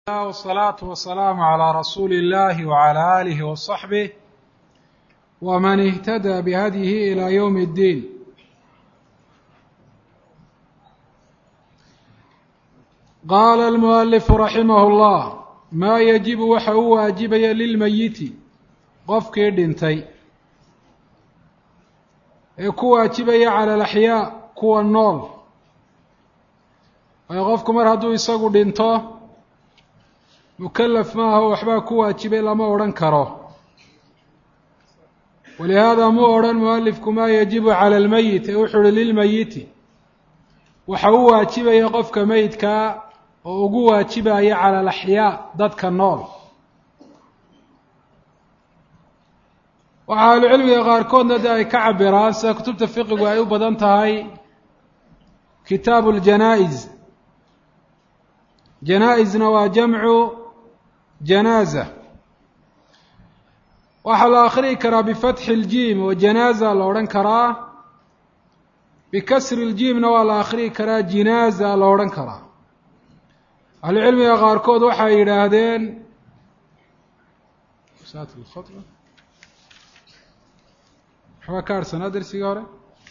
wsalaatu wasalaamu calaa rasuuli illahi wacala aalihi wasaxbih waman ihtadaa bihadyihi ilaa yowmi اddiin qaala almualifu raximah اllah maa yajibu waxa u waajibaya lilmeyiti qofkii dhintay ee ku waajibaya cala alaxyaa kuwa nool waayo qofku mar hadduu isagu dhinto mukalaf maaha oo waxbaa ku waajibay lama odhan karo walihaada muu odhan mualifku maa yajibu cala almeyit ee wuxuu uhi lilmeyiti waxa u waajibaya qofka meyidkaa oo ugu waajibaya cala alaxyaa dadka nool waxaa ahlucilmiga qaarkoodna de ay ka cabiraan sida kutubta fiqigu ay u badan tahay kitaabu ljanaa-is janaa-isna waa jamcu janaaza waxaa la akhriyi karaa bifatxi اljiim oo janaaza la odhan karaa bikasri اljiimna waa la akhriyi karaa jinaaza la odhan karaa ahlucilmiga qaarkood waxay yidhaahdeen waxbaa ka harsanaa dersigii hore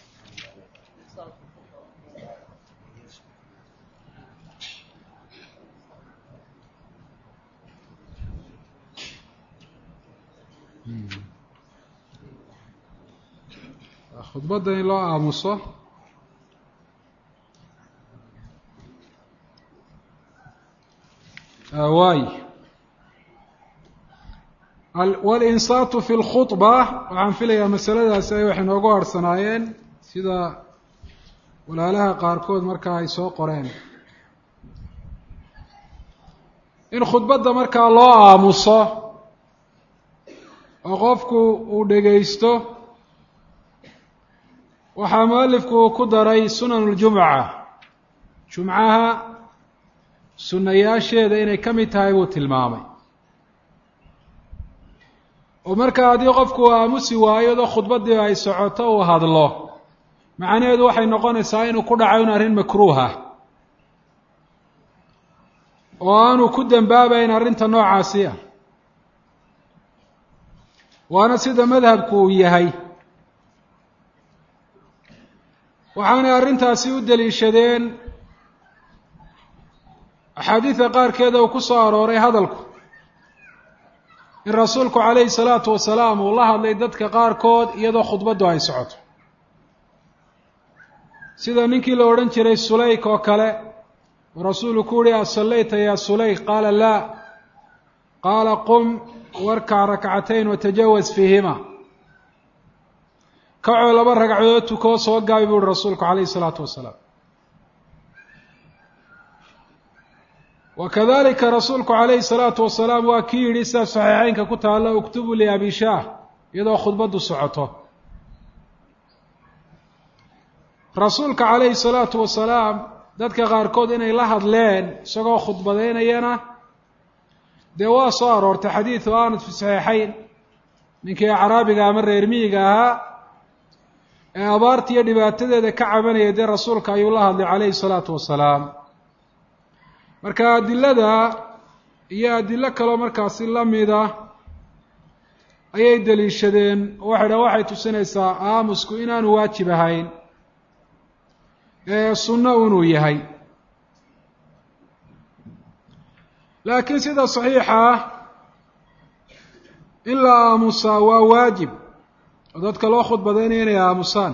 khudbadda in loo aamuso waay walinsaatu fi lkhudba waxaan filayaa masaladaasi ay waxay noogu harhsanaayeen sida walaalaha qaarkood markaa ay soo qoreen in khudbadda markaa loo aamuso oo qofku uu dhegaysto waxaa mualifku uu ku daray sunan اljumca jumcaha sunayaasheeda inay ka mid tahay buu tilmaamay oo markaa haddii qofku uu aamusi waayo doo khudbaddii ay socoto uu hadlo macnaheedu waxay noqonaysaa inuu ku dhaco in arrin makruuha oo aanu ku dembaabayn arrinta noocaasi ah waana sida madhabku uu yahay waxaanay arrintaasi u deliishadeen axaadiida qaarkeeda uu ku soo arooray hadalku in rasuulku calayhi salaatu wasalaam uu la hadlay dadka qaarkood iyadoo khudbaddu ay socoto sida ninkii la odhan jiray sulayk oo kale uu rasuulu ku uhi asallayta yaa sulayk qaala laa qaala qum warkac rakcatayn watajawaz fiihima kacoo laba ragcadood tukoo soo gaabi bu uhi rasuulku calayhi isalaatu wasalaam wa kadalika rasuulku calayhi salaatu wasalaam waa kii yidhi sida saxiixeynka ku taalla uktubu liabi shaah iyadoo khudbaddu socoto rasuulka calayhi salaatu wasalaam dadka qaarkood inay la hadleen isagoo khudbadeynayana dee waa soo aroortay xadiidu aanad fi saxiixeyn ninkii acraabiga ama reer miyiga ahaa ee abaarta iyo dhibaatadeeda ka cabanaya dee rasuulka ayuu la hadlay calayhi salaatu wasalaam marka adilada iyo adilo kaloo markaasi lamida ayay deliishadeen oo waxay dhaha waxay tusinaysaa aamusku inaanu waajib ahayn ee sunno inuu yahay laakiin sida saxiixa ah in la aamusaa waa waajib oo dadka loo khudbadaynaya inay aamusaan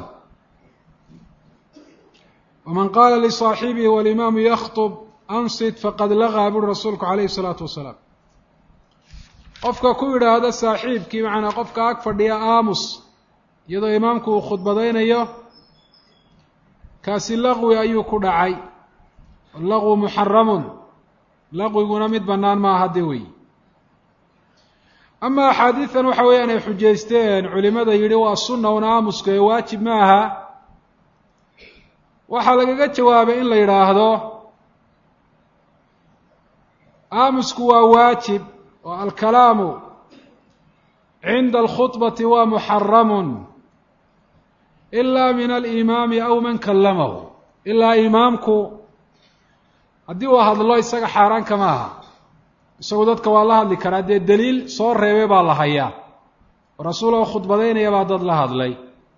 waman qaala lisaaxibihi walimaamu yakhtub ansit faqad lagaa buri rasuulku calayhi isalaatu wasalaam qofka ku yidhaahda saaxiibkii macnaa qofka ag fadhiya aamus iyadoo imaamku uu khudbadaynayo kaasi laqwi ayuu ku dhacay allaqwu muxaramun laqwiguna mid bannaan maaha hadde wey ama axaadiidan waxa weeyaan ay xujaysteen culimada yidhi waa sunna un aamusku ee waajib ma aha waxaa lagaga jawaabay in la yidhaahdo aamusku waa waajib oo alkalaamu cinda alkhudbati waa muxaramun ilaa min alimaami aw man kallamahu ilaa imaamku haddii uu hadlo isaga xaaraan kama aha isagu dadka waa la hadli karaa dee daliil soo reebay baa la hayaa oo rasuul oo khudbadaynaya baa dad la hadlay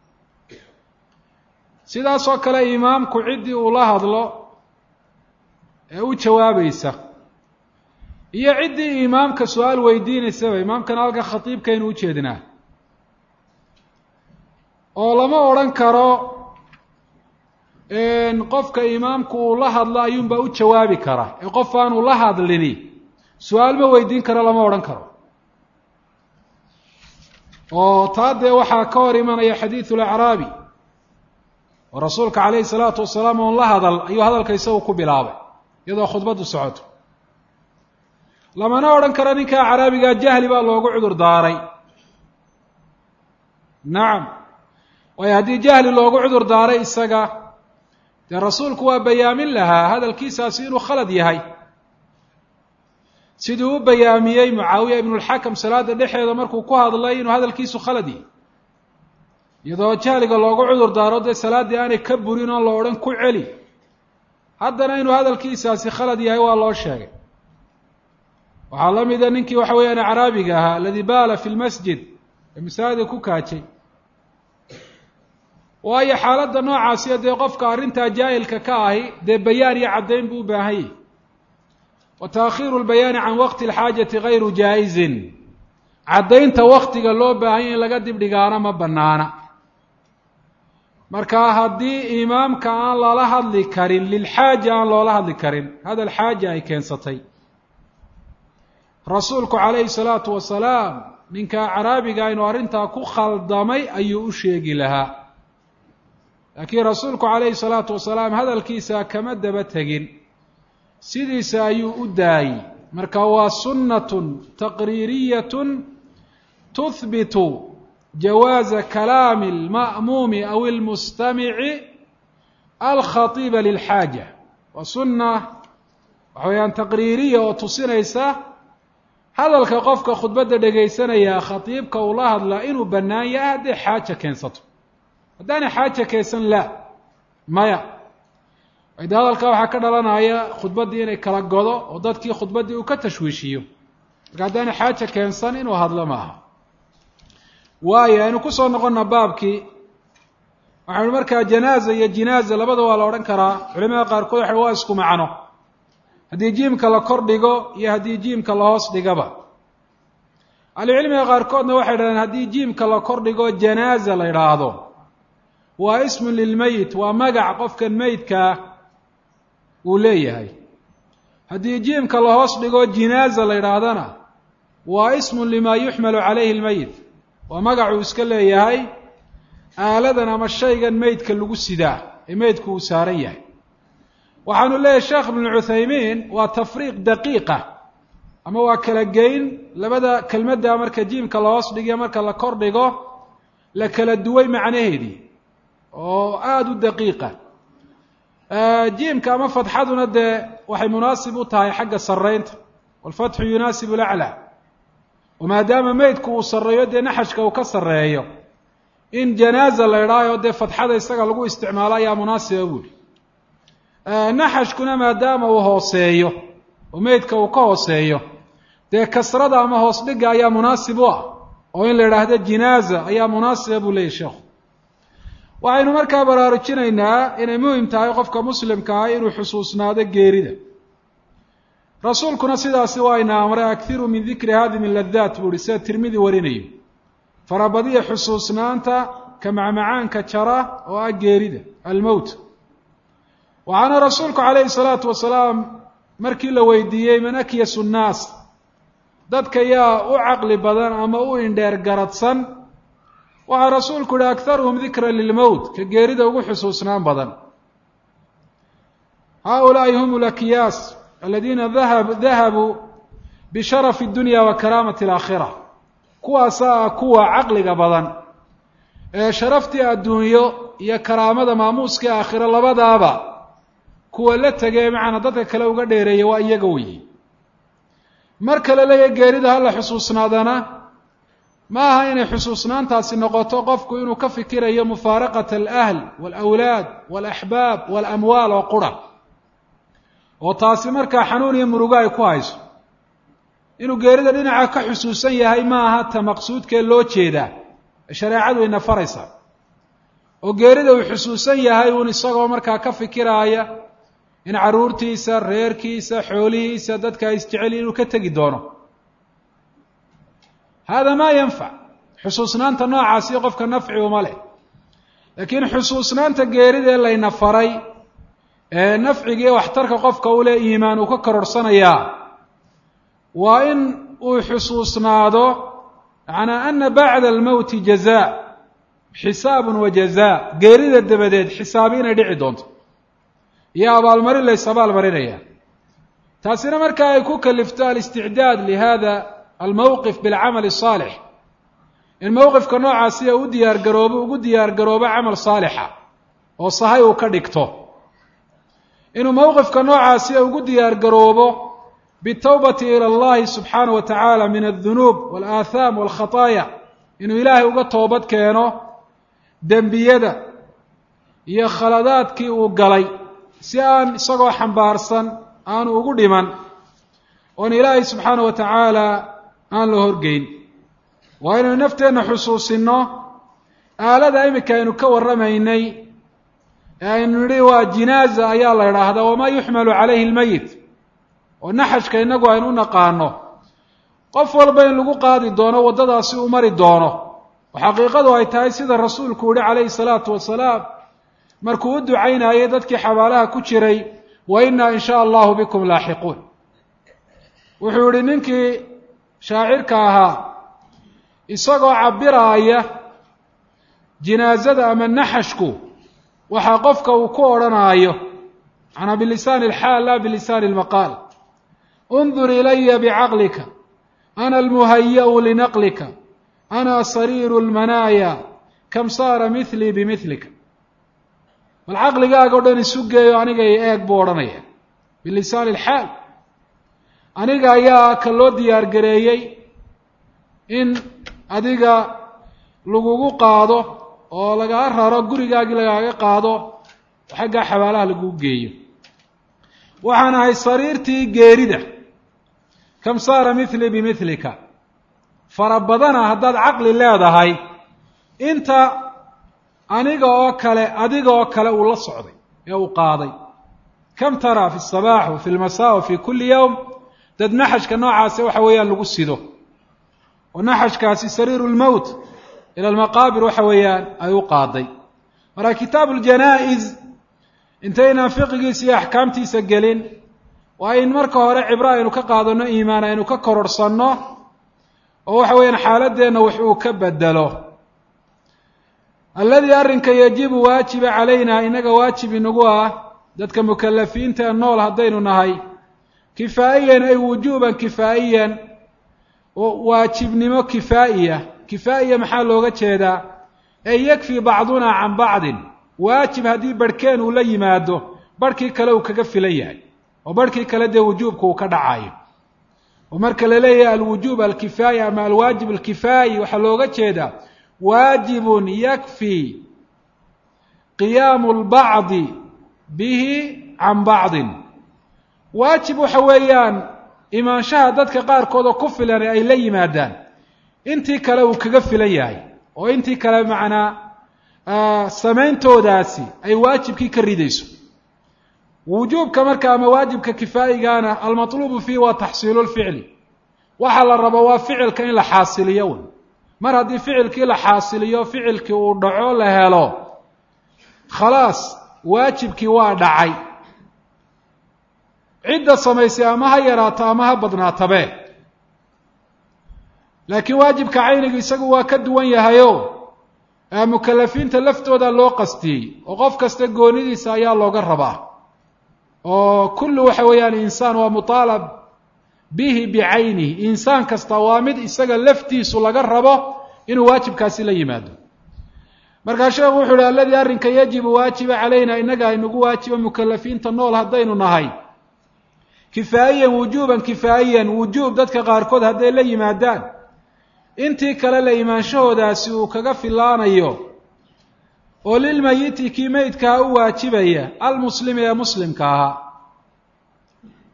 sidaasoo kale imaamku ciddii uu la hadlo ee u jawaabaysa iyo ciddii imaamka su-aal weydiinaysaba imaamkana halka khatiibkaynu u jeednaa oo lama odhan karo qofka imaamku uu la hadlo ayuunbaa u jawaabi kara ee qof aanu la hadlini su-aal ma weydiin karo lama odhan karo oo taa dee waxaa ka hor imanaya xadiidu lacraabi oo rasuulka calayhi salaatu wasalaam oon la hadal ayuu hadalka isagu ku bilaabay iyadoo khudbaddu socoto lamana odhan karo ninkaa caraabigaa jahli baa loogu cudur daaray nacam waayo haddii jahli loogu cudur daaray isaga dee rasuulku waa bayaamin lahaa hadalkiisaasi inuu khalad yahay siduu u bayaamiyey mucaawiya ibnulxakam salaada dhexeeda markuu ku hadlay inuu hadalkiisu khalad yahay iyadoo jahliga loogu cudur daaro dee salaaddii aanay ka burin oon la odhan ku celi haddana inuu hadalkiisaasi khalad yahay waa loo sheegay waxaa la mida ninkii waxa weeyaan acraabiga ahaa aladi baala fi lmasjid ee masaajida ku kaajay waayo xaaladda noocaasiyo dee qofka arrintaa jaahilka ka ahi dee bayaan iyo caddayn buu u baahan yahy wa taakhiiru lbayaani can waqti alxaajati gayru jaa-izin caddaynta waktiga loo baahanya in laga dibdhigaana ma bannaana marka haddii imaamka aan lala hadli karin lilxaaja aan loola hadli karin hadal xaaja ay keensatay rasuulku calayhi salaatu wasalaam ninka caraabiga inuu arrintaa ku khaldamay ayuu u sheegi lahaa laakiin rasuulku calayhi salaatu wasalaam hadalkiisa kama daba tegin sidiisa ayuu u daayey marka waa sunnatun taqriiriyatun tuhbitu jawaaza kalaami alma'muumi aw almustamici alkhatiiba lilxaaja waa sunna waxa weeyaan taqriiriya oo tusinaysa hadalka qofka khudbadda dhegaysanaya khatiibka uu la hadlaa inuu bannaan yahay hadday xaaja keensato haddaanay xaaja keensan la maya de hadalka waxaa ka dhalanaya khudbaddii inay kala godo oo dadkii khudbaddii uu ka tashwiishiyo marka haddaanay xaaja keensan inuu hadlo maaha waayo aynu kusoo noqonna baabkii waxaynu markaa janaaza iyo jinaaza labada waa la odhan karaa culimada qaarkood waxa waa isku macno haddii jiimka la kor dhigo iyo haddii jiimka la hoos dhigaba ahlucilmiga qaarkoodna waxay dhahdeen haddii jiimka la kor dhigo janaaza la idhaahdo waa ismun lilmeyit waa magac qofkan meydkaa uu leeyahay haddii jiimka la hoos dhigo jinaaza la idhaahdana waa ismun limaa yuxmalu calayhi lmeyit waa magacuu iska leeyahay aaladan ama shaygan meydka lagu sidaa ee meydku uu saaran yahay waxaanu leeyahay sheekh ibnu cuthaymiin waa tafriiq daqiiqa ama waa kala geyn labada kelmadda marka jiimka la hoos dhigiyo marka la kor dhigo la kala duway macnaheedii oo aada u daqiiqa jiimka ama fatxaduna dee waxay munaasib u tahay xagga sarreynta walfatxu yunaasibu laclaa oo maadaama meydku uu sarreeyo dee naxashka uu ka sarreeyo in janaaza la idhaayo dee fatxada isaga lagu isticmaalo ayaa munaasiba buuli naxashkuna maadaama uu hooseeyo oo meydka uu ka hooseeyo dee kasrada ama hoos dhiga ayaa munaasib u ah oo in la idhaahdo jinaaza ayaa munaasiba buu leeyahy sheekhu waxaynu markaa baraarujinaynaa inay muhim tahay qofka muslimka ah inuu xusuusnaado geerida rasuulkuna sidaasi waa ina amray akhiru min dikri haadimi ladaat buu uhi sida tirmidi warinayo farabadiya xusuusnaanta ka macmacaanka jara oo ah geerida almowt waxaana rasuulku calayhi salaatu wasalaam markii la weydiiyey man akyasu nnaas dadka yaa u caqli badan ama u indheer garadsan waxaa rasuulku yihi akharuhum dikra lilmowt ka geerida ugu xusuusnaan badan haulaai hum lakyaas aladiina dahabuu bisharafi dunya wa karaamati alaakhira kuwaasaa ah kuwa caqliga badan ee sharaftii adduunyo iyo karaamada maamuuskii aakhiro labadaaba kuwa la tegee macana dadka kale uga dheereeya waa iyaga weyi mar kale leeya geerida hala xusuusnaadana ma aha inay xusuusnaantaasi noqoto qofku inuu ka fikirayo mufaaraqat alahl walawlaad walaxbaab walamwaal oo qura oo taasi markaa xanuun iyo murugo ay ku hayso inuu geerida dhinaca ka xusuusan yahay ma aha ta maqsuudkee loo jeedaa shareecadu ina faraysaa oo geerida uu xusuusan yahay uun isagoo markaa ka fikiraaya in carruurtiisa reerkiisa xoolihiisa dadka isjecel inuu ka tegi doono hada maa yanfac xusuusnaanta noocaasi qofka nafci uma leh laakiin xusuusnaanta geerida ee layna faray ee nafcigiiyo waxtarka qofka u leh iimaan uu ka kororhsanayaa waa in uu xusuusnaado macnaa ana bacda almowti jazaa xisaabun wa jazaa geerida dabadeed xisaabi inay dhici doonto iyo abaalmarin lays abaalmarinaya taasina markaa ay ku kalifto alisticdaad lihada almowqif bilcamal الصaalix in mowqifka noocaasi u diyaar garoobo ugu diyaar garoobo camal saalixa oo sahay uu ka dhigto inuu mowqifka noocaasi ugu diyaar garoobo bitawbati ilى اllahi subxaanaه wa tacaala min الdunuub wاlaahaam wاlkhataaya inuu ilaahay uga toobad keeno dembiyada iyo khaladaadkii uu galay si aan isagoo xambaarsan aanu ugu dhiman oon ilaahay subxaana wa tacaala aan la horgeyn waa inaynu nafteenna xusuusinno aalada iminka aynu ka warramaynay ee aynu nidhi waa jinaaza ayaa la idhaahdaa wamaa yuxmalu calayhi lmeyit oo naxashka innagu aynu u naqaano qof walba in lagu qaadi doono waddadaasi uu mari doono oo xaqiiqadu ay tahay sida rasuulku yihi calayhi salaatu wasalaam markuu u ducaynayay dadkii xabaalaha ku jiray wa innaa in shaa allahu bikum laaxiquun wuxuu yihi ninkii shaacirka ahaa isagoo cabiraaya jinaazada ama naxashku waxaa qofka uu ku odhanaayo macnaa bilisaani alxaal laa bilisaani almaqaal undur ilaya bicaqlika ana almuhaya'u linaqlika ana sariiru lmanaaya kam saara milii bimilika bal caqligaaga o dhan isu geeyo aniga i eeg buu odhanaya bilisaani alxaal aniga ayaa ka loo diyaar gareeyey in adiga lagugu qaado oo lagaa raro gurigaagii lagaaga qaado oo xaggaa xabaalaha lagugu geeyo waxaan ahay sariirtii geerida kam saara milii bimilika fara badana haddaad caqli leedahay inta aniga oo kale adiga oo kale uu la socday ee uu qaaday kam taraa fi الصabaax wa fi اlmasaa wa fi kuli yowm dad naxashka noocaasi waxa weeyaan lagu sido oo naxashkaasi sariiru اlmowt ila almaqaabir waxa weeyaan ay u qaaday marka kitaabu اljanaa-is intaynaan fiqigiisa iyo axkaamtiisa gelin waa in marka hore cibro aynu ka qaadano iimaan aynu ka kororhsanno oo waxa weeyaan xaaladeenna wax uu ka bedelo alladii arrinka yajibu waajiba calayna inaga waajib inagu ah dadka mukalafiinta ee nool haddaynu nahay kifaa'iyan ay wujuuban kifaa'iyan waajibnimo kifaa'iya kifaa'iya maxaa looga jeedaa ee yakfii bacduna can bacdin waajib haddii barhkeen uu la yimaado barhkii kale uu kaga filan yahay oo barhkii kale dee wujuubka uu ka dhacayo oo marka la leeyahay alwujuub alkifaayi ama alwaajib alkifaayi waxaa looga jeedaa waajibun yakfii qiyaamu lbacdi bihi can bacdin waajib waxa weeyaan imaanshaha dadka qaarkood oo ku filan ay la yimaadaan intii kale uu kaga filan yahay oo intii kale macnaa samayntodaasi ay waajibkii ka ridayso wujuubka marka ama waajibka kifaa'igaana almatluubu fiihi waa taxsiilu lficli waxaa la rabo waa ficilka in la xaasiliyo wn mar haddii ficilkii la xaasiliyo ficilkii uu dhaco la helo khalaas waajibkii waa dhacay cidda samaysay ama ha yaraato ama ha badnaatabe laakiin waajibka caynigu isagu waa ka duwan yahayo mukalafiinta laftooda loo qastiyey oo qof kasta goonidiisa ayaa looga rabaa oo kullu waxa weeyaan insaan waa mutaalab bihi bicaynihi insaan kasta waa mid isaga laftiisu laga rabo inuu waajibkaasi la yimaado markaa sheekhu wuxu uhi alladii arrinka yajibu waajiba calayna inaga aynagu waajiba mukalafiinta nool haddaynu nahay kifaa'iyan wujuuban kifaa'iyan wujuub dadka qaarkood hadday la yimaadaan intii kale la imaanshahoodaasi uu kaga filaanayo oo lilmayiti kii meydkaa u waajibaya almuslimi ee muslimka ahaa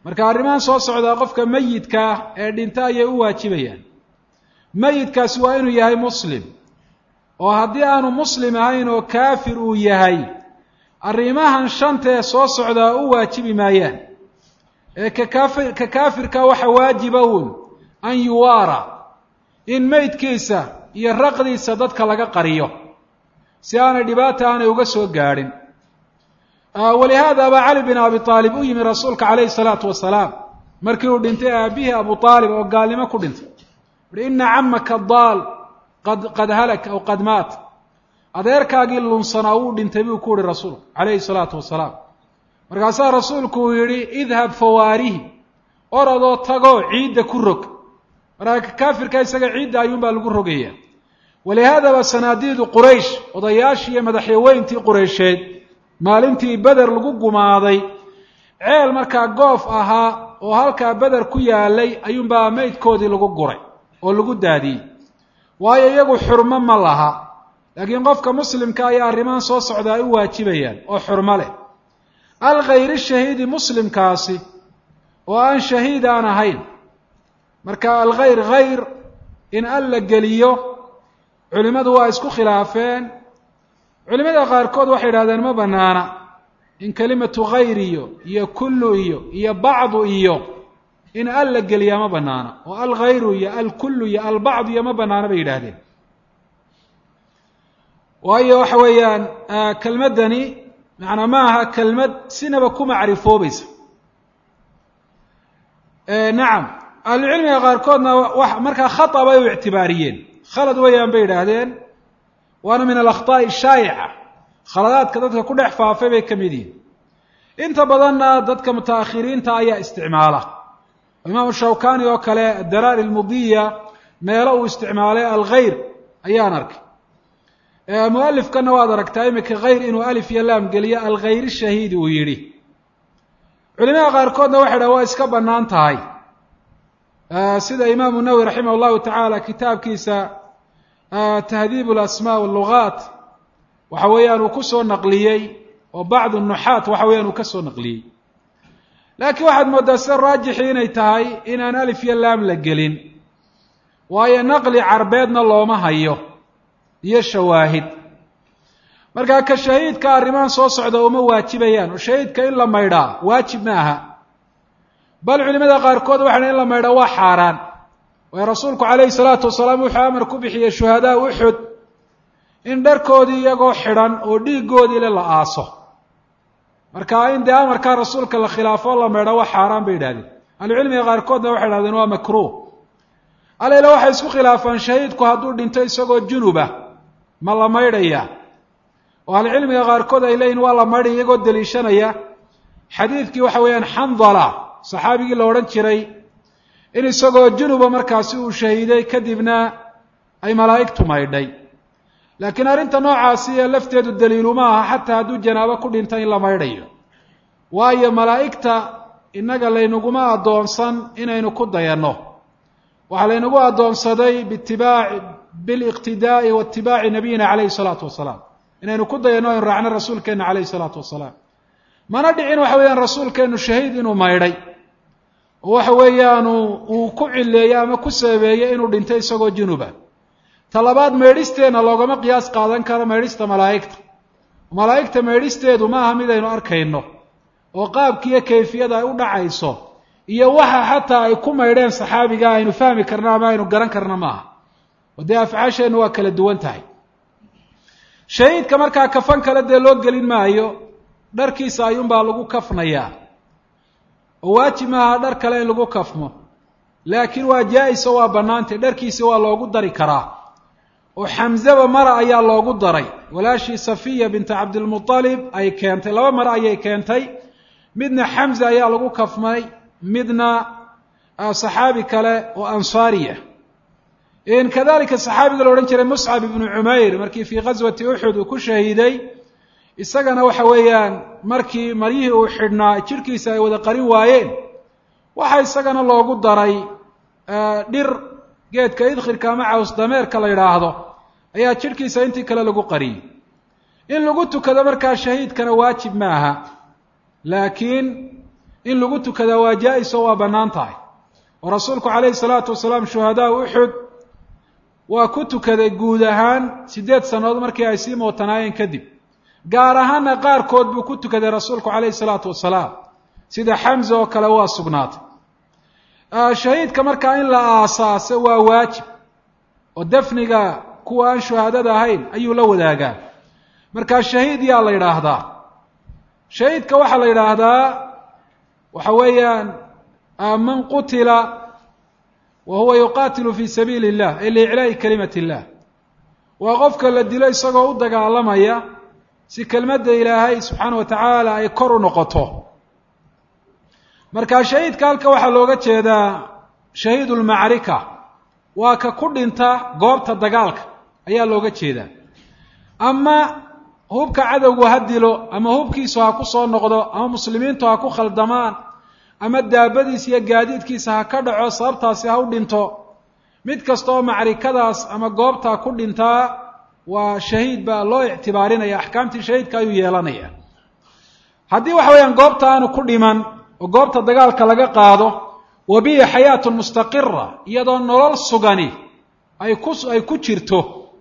marka arrimahan soo socdaa qofka meyidkaa ee dhinta ayay u waajibayaan meyidkaasi waa inuu yahay muslim oo haddii aanu muslim ahayn oo kaafir uu yahay arrimahan shanta ee soo socdaa u waajibi maayaan ee kakaafir ka kaafirka waxa waajiba uun an yuwaara in meydkiisa iyo raqdiisa dadka laga qariyo si aanay dhibaata aanay uga soo gaadhin walihaada baa cali bin abi aalib u yimi rasuulka calayhi salaatu wasalaam markii uu dhintay aabihii abu aalib oo gaalnimo ku dhintay uhi ina camaka daal qad qad halak aw qad maat adeerkaagii lunsanaa wuu dhintay buu ku uhi rasuulku calayhi salaatu wasalaam markaasaa rasuulku uu yidhi idhab fawaarihi orodoo tagoo ciidda ku rog markaa kaafirka isaga ciidda ayuunbaa lagu rogaya walihaadaba sanaadiidu quraysh odayaashii iyo madaxyaweyntii qureysheed maalintii beder lagu gumaaday ceel markaa goof ahaa oo halkaa beder ku yaalay ayuunbaa meydkoodii lagu guray oo lagu daadiyey waayo iyagu xurmo ma laha laakiin qofka muslimka ayaa arrimahan soo socda ay u waajibayaan oo xurmo leh alkhayri shahiidi muslimkaasi oo aan shahiid aan ahayn marka alkhayr khayr in al la geliyo culimmadu waa isku khilaafeen culimada qaarkood waxay idhahdeen ma banaana in kelimatu khayr iyo iyo kullu iyo iyo bacdu iyo in al la geliyaa ma banaana oo alkhayru iyo alkullu iyo albacdu iyo ma banaana bay yidhaahdeen waayo waxa weeyaan kelmaddani macnaa ma aha kelmad sinaba ku macrifoobaysa nacam ahlucilmiga qaarkoodna wa markaa khata bay u ictibaariyeen khalad weeyaan bay yidhaahdeen waana min alakhtaa'i shaayica khaladaadka dadka ku dhex faafay bay ka mid yihin inta badanna dadka mutaakhiriinta ayaa isticmaala imaamu shawkani oo kale adaraari lmudiya meelo uu isticmaalay alkhayr ayaan arkay mualifkana waad aragtaa imika khayr inuu alif iyo laam geliyo alkhayr shahiidi uu yidhi culimada qaarkoodna waxay dhaha waa iska bannaan tahay sida imaamu nawowi raximah llahu tacaala kitaabkiisa tahdiib alasmaa wallugaat waxa weeyaan uu kusoo naqliyey oo bacdu nuxaat waxa weeyaan uu ka soo naqliyey laakiin waxaad mooddaa sida raajixii inay tahay inaan alif iyo laam la gelin waayo naqli carbeedna looma hayo iyo shawaahid markaa ka shahiidka arrimahan soo socda uma waajibayaan oo shahiidka in la maydhaa waajib ma aha bal culimada qaarkood waxay in la maydhaa waa xaaraan waayo rasuulku calayhi salaatu wasalaam wuxuu amar ku bixiyey shuhadaa uxud in dharkoodii iyagoo xidhan oo dhiiggoodii le la aaso marka in dee amarkaa rasuulka la khilaafo la maydha waa xaaraan bay yidhahdeen ahlucilmiga qaarkoodna waxay idhahdeen waa makruuh aleyla waxay isku khilaafaan shahiidku hadduu dhinto isagoo junuba ma la maydhayaa oo ahlucilmiga qaarkood ay leeyihin waa la maydhaya iyagoo deliishanaya xadiidkii waxa weeyaan xandala saxaabigii la odhan jiray in isagoo junuba markaasi uu shahiiday kadibna ay malaa'igtu maydhay laakiin arrinta noocaasi ee lafteedu daliiluma aha xataa hadduu janaabo ku dhinta in la maydhayo waayo malaa'igta innaga laynaguma addoonsan inaynu ku dayanno waxaa laynagu addoonsaday biitibaaci biliqtidaa'i wa itibaaci nabiyina calayhi salaatu wasalaam inaynu ku dayanno aynu raacno rasuulkeenna calayhi salaatu wasalaam mana dhicin waxa weeyaan rasuulkeennu shahiid inuu maydhay oo waxa weeyaanu uu ku cileeyey ama ku sabeeyey inuu dhintay isagoo junuba ta labaad meedhisteenna loogama qiyaas qaadan karo meedhista malaa'igta malaa'igta meedhisteedu ma aha mid aynu arkayno oo qaabkiiyo kayfiyada ay u dhacayso iyo waxa xataa ay ku maydheen saxaabiga aynu fahmi karno ama aynu garan karno maaha oo dee afcaasheennu waa kala duwan tahay shahiidka markaa kafan kale dee loo gelin maayo dharkiisa ayuunbaa lagu kafnayaa oo waajib maaha dhar kale in lagu kafmo laakiin waa jaa-is oo waa bannaantay dharkiisa waa loogu dari karaa oo xamzaba mara ayaa loogu daray walaashii safiya binta cabdilmualib ay keentay laba mare ayay keentay midna xamza ayaa lagu kafmay midna saxaabi kale oo ansaariya kadalika saxaabiga la odhan jiray muscab ibnu cumayr markii fii ghaswati uxud uu ku shahiiday isagana waxa weeyaan markii maryihii uu xidhnaa jirhkiisa ay wada qarin waayeen waxa isagana loogu daray dhir geedka idkhirka ama caws dameerka la yidhaahdo ayaa jidhkiisa intii kale lagu qariyey in lagu tukado markaa shahiidkana waajib ma aha laakiin in lagu tukadaa waa jaa-is oo waa bannaan tahay oo rasuulku calayhi salaatu wasalaam shuhadaa uxud waa ku tukaday guud ahaan siddeed sannadood markii ay sii mootanaayeen kadib gaar ahaana qaarkood buu ku tukaday rasuulku calayhi salaatu wasalaam sida xamza oo kale waa sugnaatay shahiidka markaa in la aasaaso waa waajib oo dafniga kuwa aan shuhaadada ahayn ayuu la wadaagaa markaa shahiid yaa la yidhaahdaa shahiidka waxaa la yidhaahdaa waxa weeyaan man qutila wa huwa yuqaatilu fi sabiili illah ay liiclaa'i kalimati illah waa qofka la dilo isagoo u dagaalamaya si kelmadda ilaahay subxaana wa tacaala ay kor u noqoto marka shahiidka halka waxaa looga jeedaa shahiidu lmacrika waa ka ku dhinta goobta dagaalka ayaa looga jeedaa ama hubka cadowgu ha dilo ama hubkiisu ha ku soo noqdo ama muslimiintu ha ku khaldamaan ama daabadiisa iyo gaadiidkiisa ha ka dhaco sababtaasi ha u dhinto mid kasta oo macrikadaas ama goobtaa ku dhintaa waa shahiid baa loo ictibaarinaya axkaamtii shahiidka ayuu yeelanaya haddii waxa weeyaan goobta aanu ku dhiman oo goobta dagaalka laga qaado wa bihi xayaatun mustaqira iyadoo nolol sugani ay ku ay ku jirto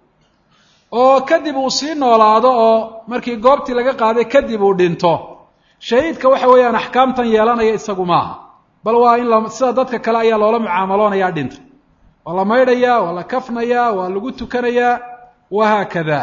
oo kadib uu sii noolaado oo markii goobtii laga qaaday kadib uu dhinto shahiidka waxa weeyaan axkaamtan yeelanaya isagu maaha bal waa in la sida dadka kale ayaa loola mucaamaloonayaa dhinta waa la maydhayaa waa la kafnayaa waa lagu tukanayaa wahaakada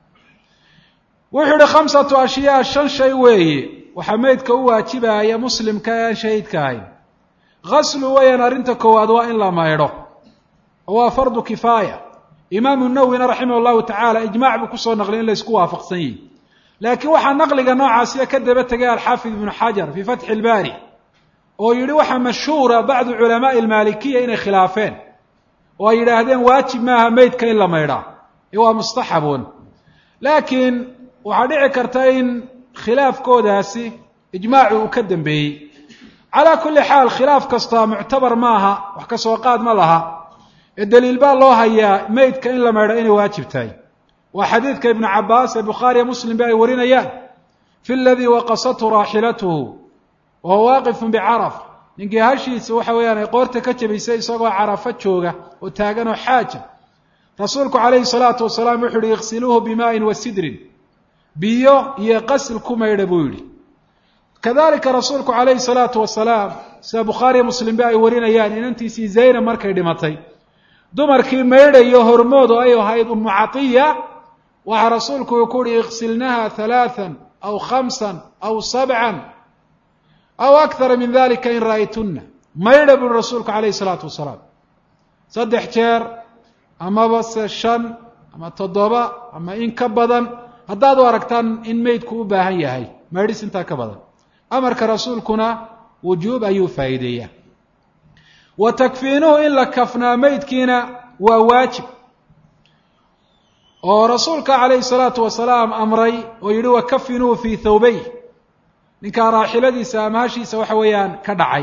wuxuu yihi khamsatu ashyaa shan shay weeye waxaa meydka u waajibaya muslimka ee aan shahiidka ahayn gaslu weeyaan arrinta koowaad waa in la maydho oo waa fardu kifaaya imaamu nawwina raximah llahu tacaala ijmac buu kusoo naqliyay in la isku waafaqsan yihi laakiin waxaa naqliga noocaasiya ka daba tegay alxaafid ibnu xajar fii fatxi ilbaari oo yidhi waxaa mashhuura bacdu culamaai almaalikiya inay khilaafeen oo ay yidhaahdeen waajib maaha meydka in la maydhaa ee waa mustaxabun laakiin waxaa dhici karta in khilaafkoodaasi ijmaacu uu ka dambeeyey calaa kulli xaal khilaaf kasta muctabar maaha wax ka soo qaad ma laha ee daliil baa loo hayaa meydka in la maydho inay waajib tahay waa xadiidka ibnu cabaas ee bukhaariya muslim ba ay warinayaan fi ladii waqasathu raaxilatuhu wa huwa waaqifun bicaraf ninkii hashiisa waxa weeyaan ay qoorta ka jabisay isagoo carafo jooga oo taagan oo xaaja rasuulku calayhi salaatu wasalaam wuxu uhi iksiluuhu bimaa'in wa sidrin biyo iyo qasil ku maydha buu yidhi kadalika rasuulku calayhi salaatu wasalaam sida bukhaariya muslimba ay warinayaan inantiisii zaynab markay dhimatay dumarkii maydhayo hormood oo ay ahayd umu catiya waxaa rasuulku uu ku uhi iksilnaha halaathan aw khamsan aw sabcan aw akthara min dalika in ra'aytunna maydha buri rasuulku calayhi salaatu wasalaam saddex jeer amaba se shan ama toddoba ama in ka badan haddaad u aragtaan in meydku u baahan yahay maydhis intaa ka badan amarka rasuulkuna wujuub ayuu faa'iideeyaa wa takfiinuhu in la kafnaa meydkiina waa waajib oo rasuulka calayhi salaatu wasalaam amray oo yidhi wakafinuuhu fii thawbey ninkaa raaxiladiisa ama hashiisa waxa weeyaan ka dhacay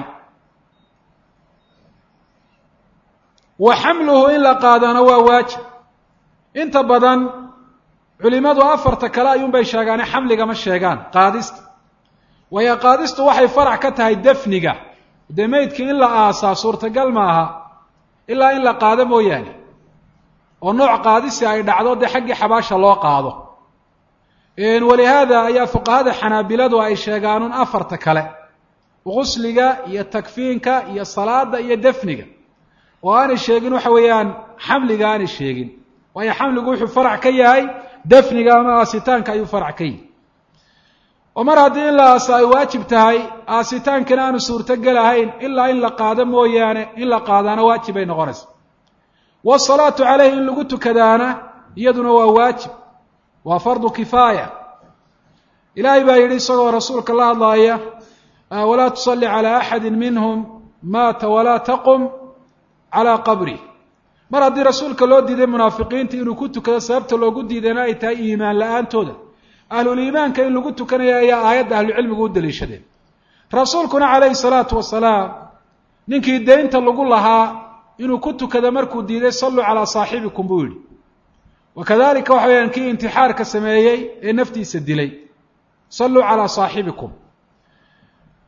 wa xamluhu in la qaadana waa waajib inta badan culimadu afarta kale ayuunbay sheegaane xamliga ma sheegaan qaadista waayo qaadistu waxay farac ka tahay dafniga dee meydkii in la aasaa suurtagal maaha ilaa in la qaado mooyaane oo nooc qaadisi ay dhacdo dee xaggii xabaasha loo qaado walihaada ayaa fuqahada xanaabiladu ay sheegaanun afarta kale gusliga iyo takfiinka iyo salaada iyo dafniga oo aanay sheegin waxa weeyaan xamliga aanay sheegin waayo xamligu wuxuu farac ka yahay dafniga ama aasitaanka ayuu farac ka yihi oo mar haddii in la aasa ay waajib tahay aasitaankana aanu suurtogel ahayn ilaa in la qaado mooyaane in la qaadaana waajib bay noqonaysa wasalaatu caleyhi in lagu tukadaana iyaduna waa waajib waa fardu kifaaya ilaahay baa yidhi isagoo rasuulka la hadlaaya walaa tusalli calaa axadi minhum maata walaa taqum calaa qabri mar haddii rasuulka loo diiday munaafiqiinta inuu ku tukado sababta loogu diidayna ay tahay iimaan la-aantooda ahluliimaanka in lagu tukanaya ayaa aayadda ahlucilmigu u daliishadeen rasuulkuna calayhi salaatu wasalaam ninkii deynta lagu lahaa inuu ku tukado markuu diiday salluu calaa saaxibikum buu yidhi wa kadalika waxa weyaan kii intixaarka sameeyey ee naftiisa dilay salluu calaa saaxibikum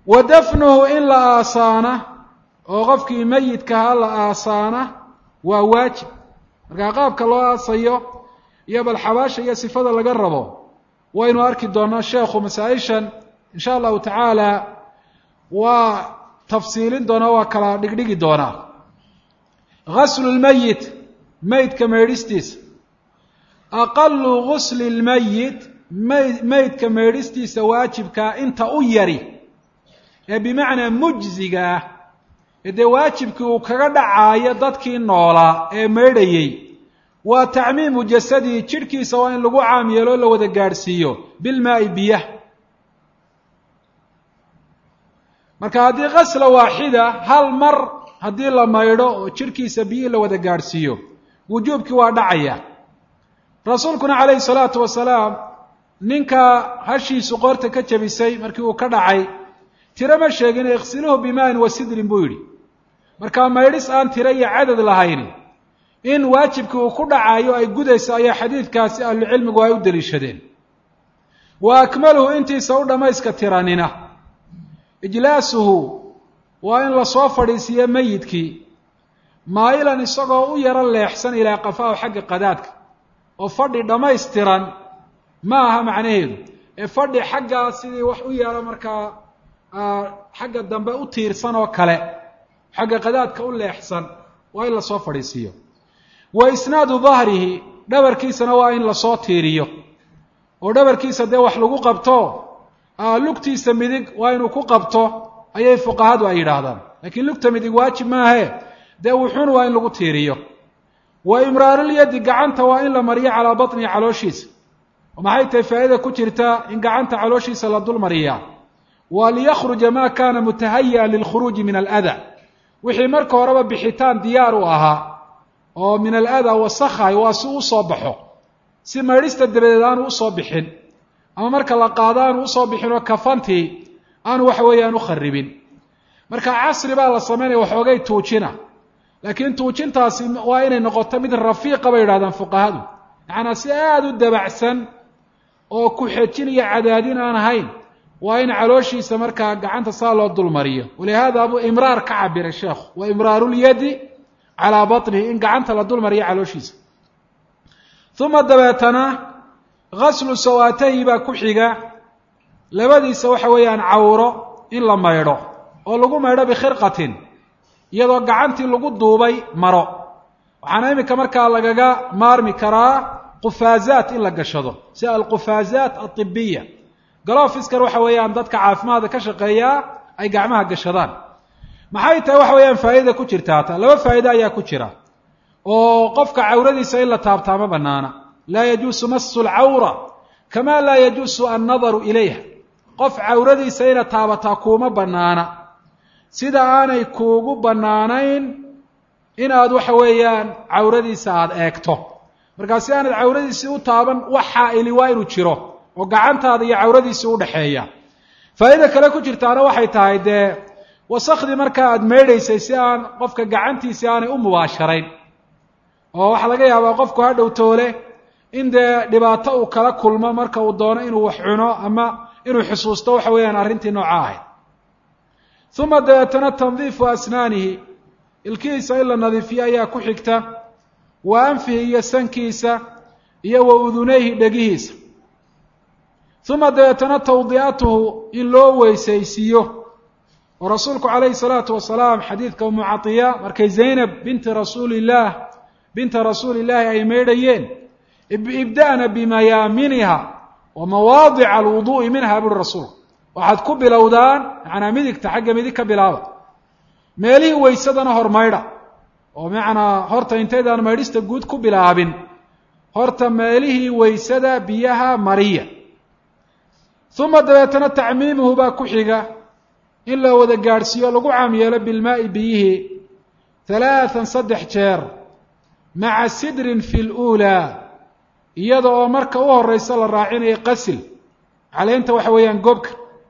wa dafnuhu in la aasaana oo qofkii meyidkaha la aasaana waa waajib markaa qaabka loo aasayo iyo bal xabaasha iyo sifada laga rabo waynu arki doonaa sheekhu masaa-ishan insha allahu tacaala waa tafsiilin doonaa waa kala dhigdhigi doonaa gaslu lmeyit meydka meydhistiisa aqalu gusli lmeyit mey meydka meydhistiisa waajibkaa inta u yari ee bimacnaa mujziga ah ee dee waajibkii uu kaga dhacaayo dadkii noolaa ee meydhayey waa tacmiimu jasadihi jidhkiisa waa in lagu caam yeelo o la wada gaadhsiiyo bilmaa'i biyah marka haddii kasla waaxida hal mar haddii la maydho oo jidhkiisa biyihii la wada gaadhsiiyo wujuubkii waa dhacaya rasuulkuna calayhi salaatu wasalaam ninka hashiisu qoorta ka jabisay markii uu ka dhacay tiro ma sheegin iksiluhu bimaa'in wa sidrin buu yidhi markaa maydhis aan tiro iyo cadad lahayni in waajibkii uu ku dhacayo ay gudayso ayaa xadiidkaasi ahlucilmigu ay u deliishadeen wa akmaluhu intiisa u dhammayska tiranina ijlaasuhu waa in lasoo fadhiisiiyo meyidkii maayilan isagoo u yaro leexsan ilaa qafaahu xagga qadaadka oo fadhi dhammaystiran ma aha macnaheedu ee fadhi xaggaa sidii wax u yaro markaa xagga dambe u tiirsan oo kale xagga qadaadka u leexsan waa in lasoo fadhiisiiyo wa isnaadu dahrihi dhabarkiisana waa in lasoo tiiriyo oo dhabarkiisa dee wax lagu qabto lugtiisa midig waa inuu ku qabto ayay fuqahadu ay yidhaahdaan laakiin lugta midig waajib maahe dee wuxuun waa in lagu tiiriyo wa imraarulyadi gacanta waa in la mariyo calaa batnihi calooshiisa oo maxay tahay faa'ida ku jirta in gacanta calooshiisa la dul mariyaa wa liyakhruja ma kana mutahayi'an lilkhuruuji min alada wixii marka horeba bixitaan diyaar u ahaa oo min alada wasakhay waa si usoo baxo si maydhista dabadeed aanu usoo bixin ama marka la qaado aanu usoo bixin oo kafantii aanu waxa weeyaan u kharibin marka casri baa la samaynaya waxoogay tuujina laakiin tuujintaasi waa inay noqoto mid rafiiqa bay yidhahdaan fuqahadu macanaa si aada u dabacsan oo ku xejin iyo cadaadin aan ahayn waa in calooshiisa markaa gacanta saa loo dulmariyo walihaada buu imraar ka cabiray sheekhu wa imraarulyadi calaa batnihi in gacanta la dulmariyo calooshiisa uma dabeetana gaslu sawaatahi baa ku xiga labadiisa waxa weeyaan cawro in la maydho oo lagu maydho bikhirqatin iyadoo gacantii lagu duubay maro waxaana iminka markaa lagaga maarmi karaa qufaazaat in la gashado sida alqufaazaat aibiya galofiskar waxa weeyaan dadka caafimaadka ka shaqeeyaa ay gacmaha gashadaan maxay tahay waxa weeyaan faa'idada ku jirtaa ta laba faa'ido ayaa ku jira oo qofka cawradiisa in la taabtaa ma banaana laa yajuusu masu lcawra kama laa yajuusu annadaru ilayha qof cawradiisa inaad taabataa kuuma banaana sida aanay kuugu bannaanayn inaad waxa weeyaan cawradiisa aada eegto markaa si aanad cawradiisii u taaban wax xaa'ili waa inuu jiro oo gacantaada iyo cawradiisii udhexeeya faa'ida kale ku jirtaana waxay tahay dee wasakhdii markaa aada meydhaysay si aan qofka gacantiisii aanay u mubaasharayn oo waxaa laga yaabaa qofku ha dhow toole in dee dhibaato uu kala kulmo marka uu doono inuu wax cuno ama inuu xusuusto waxa weeyaan arrintii nooca ahayd uma dabeetana tandiifu asnaanihi ilkihiisa in la nadiifiyo ayaa ku xigta wa anfihi iyo sankiisa iyo wa udunayhi dhegihiisa uma dabeetana tawdi'atuhu in loo weysaysiiyo oo rasuulku calayhi salaatu wasalaam xadiidka umu catiya markay zaynab binti rasuulillaah binta rasuuli illaahi ay meydhayeen ibda'na bimayaaminiha wa mawaadica alwuduu'i minha buri rasuulku waxaad ku bilowdaan macnaa midigta xagga midig ka bilaaba meelihii waysadana hormaydha oo macnaa horta intaydaan maydhista guud ku bilaabin horta meelihii waysada biyaha mariya uma dabeetana tacmiimuhu baa ku xiga in la wada gaadhsiiyo lagu caam yeelo bilmaa'i biyihii halaathan saddex jeer maca sidrin fi luulaa iyada oo marka u horeysa la raacinayo qasil caleynta waxa weeyaan gobka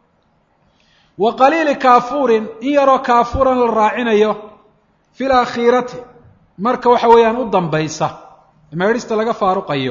wa qaliili kaafuurin in yaroo kaafuuran la raacinayo fi lakhiirati marka waxa weeyaan u dambaysa meedhista laga faaruqayo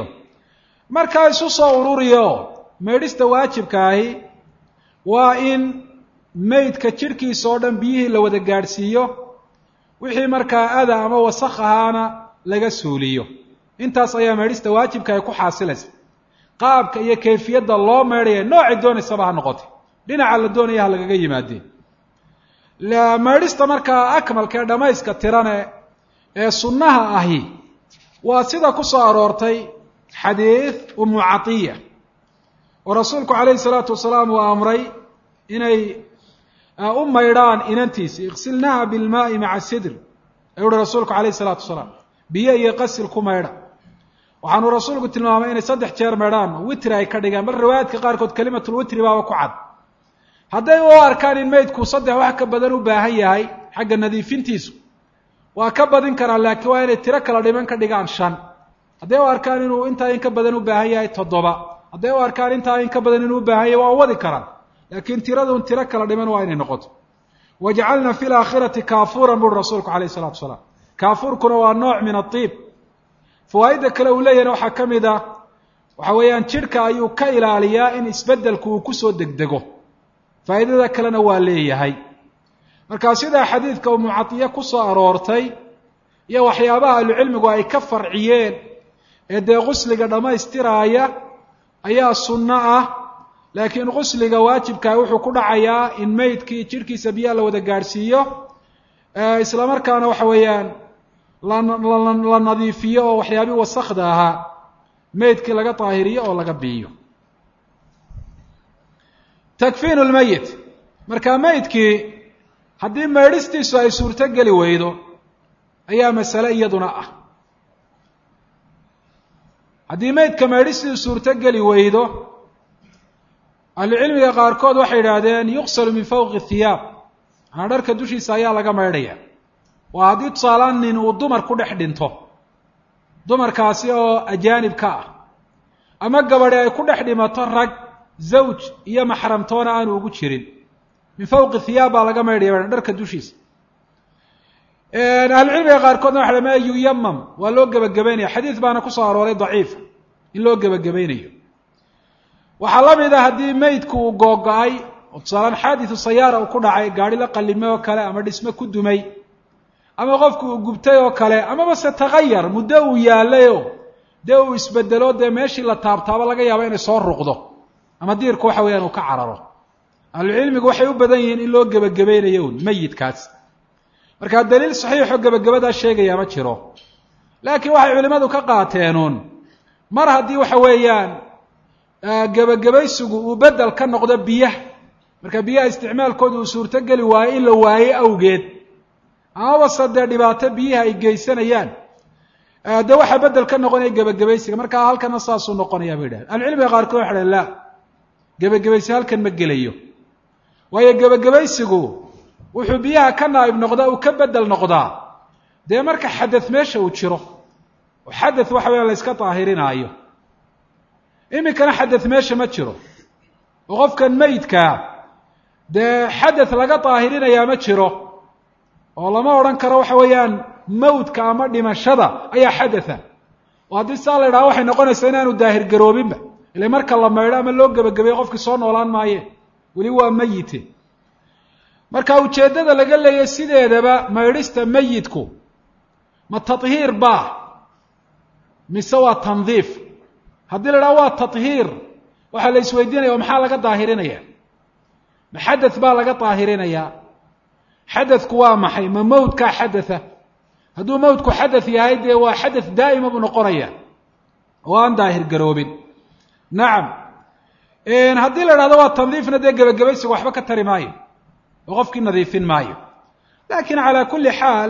markaa isu soo ururiyo meedhista waajibka ahi waa in meydka jidhkiisa oo dhan biyihii la wada gaadhsiiyo wixii markaa ada ama wasakh ahaana laga suuliyo intaas ayaa meedhista waajibka ay ku xaasilaysa qaabka iyo kayfiyadda loo meedhaya noocay doonaysaba ha noqotay dhinaca la doonaya ha lagaga yimaadeen meedhista markaa akmalka ee dhammayska tirane ee sunnaha ahi waa sida ku soo aroortay xadiid umu catiya oo rasuulku calayhi salaatu wasalaam uu amray inay u maydhaan inantiisi iksilnaha bilmaai maca sidr ayuu uhi rasuulku calayhi salaatu wasalaam biyo iyo qasil ku maydha waxaanuu rasuulku tilmaamay inay saddex jeer maydhaan witri ay ka dhigaan bal riwaayaadka qaarkood kelimatulwitri baaba ku cad hadday u arkaan in meydku saddex wax ka badan u baahan yahay xagga nadiifintiisu waa ka badin karaan laakiin waa inay tiro kala dhiman ka dhigaan shan hadday u arkaan inuu intaa in ka badan u baahan yahay toddoba hadday u arkaan intaa in ka badan inuu u baahan yahay waa wadi karaan laakiin tiradun tiro kala dhiman waa inay noqoto wajcalna fi laakhirati kaafuuran buuri rasuulku calayh isalatu wasalaam kaafuurkuna waa nooc min aiib fawaa'idda kale uu leeyahna waxaa ka mid ah waxa weeyaan jidhka ayuu ka ilaaliyaa in isbeddelku uu kusoo degdego faa'iidada kalena waa leeyahay markaa sidaa xadiidka umu catiye ku soo aroortay iyo waxyaabaha ahlucilmigu ay ka farciyeen ee dee qusliga dhammaystiraaya ayaa sunno ah laakiin qusliga waajibkaa wuxuu ku dhacayaa in meydkii jidhkiisa biyaha la wada gaadhsiiyo isla markaana waxa weeyaan la nadiifiyo oo waxyaabii wasakda ahaa meydkii laga daahiriyo oo laga biiyo takfiinu lmeyit markaa meydkii haddii meydhistiisu ay suurto geli weydo ayaa masale iyaduna ah haddii meydka meydhistiisu suurto geli weydo ahlucilmiga qaarkood waxay idhaahdeen yuqsalu min fawqi thiyaab manaa dharka dushiisa ayaa laga maydhaya waa haddii tusaalaan nin uu dumar ku dhex dhinto dumarkaasi oo ajaanib ka ah ama gabadhi ay ku dhex dhimato rag zawj iyo maxramtoona aanu ugu jirin min fawqi thiyaab baa laga maydhaya dharka dushiisa ahlucilmiga qaarkoodna waxa ma yuyamam waa loo gebagabeynaya xadiid baana kusoo arooray daciifa in loo gebagabaynayo waxaa la mid a haddii meydku uu googo-ay oo tusaalaan xaadisu sayaara uu ku dhacay gaari la qallimay oo kale ama dhisme ku dumay ama qofku uu gubtay oo kale amaba se takayar muddo uu yaallayo dee uu isbedelo dee meeshii la taabtaabo laga yaabo inay soo ruqdo ama diirku waxa weeyaan uu ka cararo ahlucilmigu waxay u badan yihiin in loo gebagabaynayo un meyidkaas markaa daliil saxiixoo gebagabadaa sheegaya ma jiro laakiin waxay culimmadu ka qaateenuun mar haddii waxa weeyaan gebagabaysigu uu bedel ka noqdo biyaha marka biyaha isticmaalkooda uu suurto geli waayo in la waayo awgeed amaba se dee dhibaato biyaha ay geysanayaan dee waxaa bedel ka noqonaya gebagabaysiga markaa halkana saasuu noqonaya bay idhahdeen ahlucilmiga qaarkood waxa dhahn la gebagabaysi halkan ma gelayo waayo gebagabaysigu wuxuu biyaha ka naa'ib noqdaa uu ka bedel noqdaa dee marka xadad meesha uu jiro oo xadad waxa weya la yska daahirinaayo iminkana xadad meesha ma jiro oo qofkan meydkaa dee xadad laga daahirinayaa ma jiro oo lama odhan karo waxa weeyaan mawdka ama dhimashada ayaa xadatha oo haddii saa la idhaha waxay noqonaysaa inaanu daahir garoobinba ila marka la maydho ama loo gebagabeyo qofkii soo noolaan maaye weli waa meyite marka ujeeddada laga leeyahy sideedaba maydhista meyidku ma tathiir baa mise waa tandiif haddii la idhaha waa tathiir waxaa la isweydiinaya o maxaa laga daahirinaya ma xadath baa laga daahirinayaa xadadku waa maxay ma mawdkaa xadatha hadduu mawdku xadath yahay dee waa xadath daa'ima buu noqonaya oo aan daahir garoobin nacam haddii la idhahdo waa tandiifna dee gebagabaysiga waxba ka tari maayo oo qofkii nadiifin maayo lakin calaa kulli xaal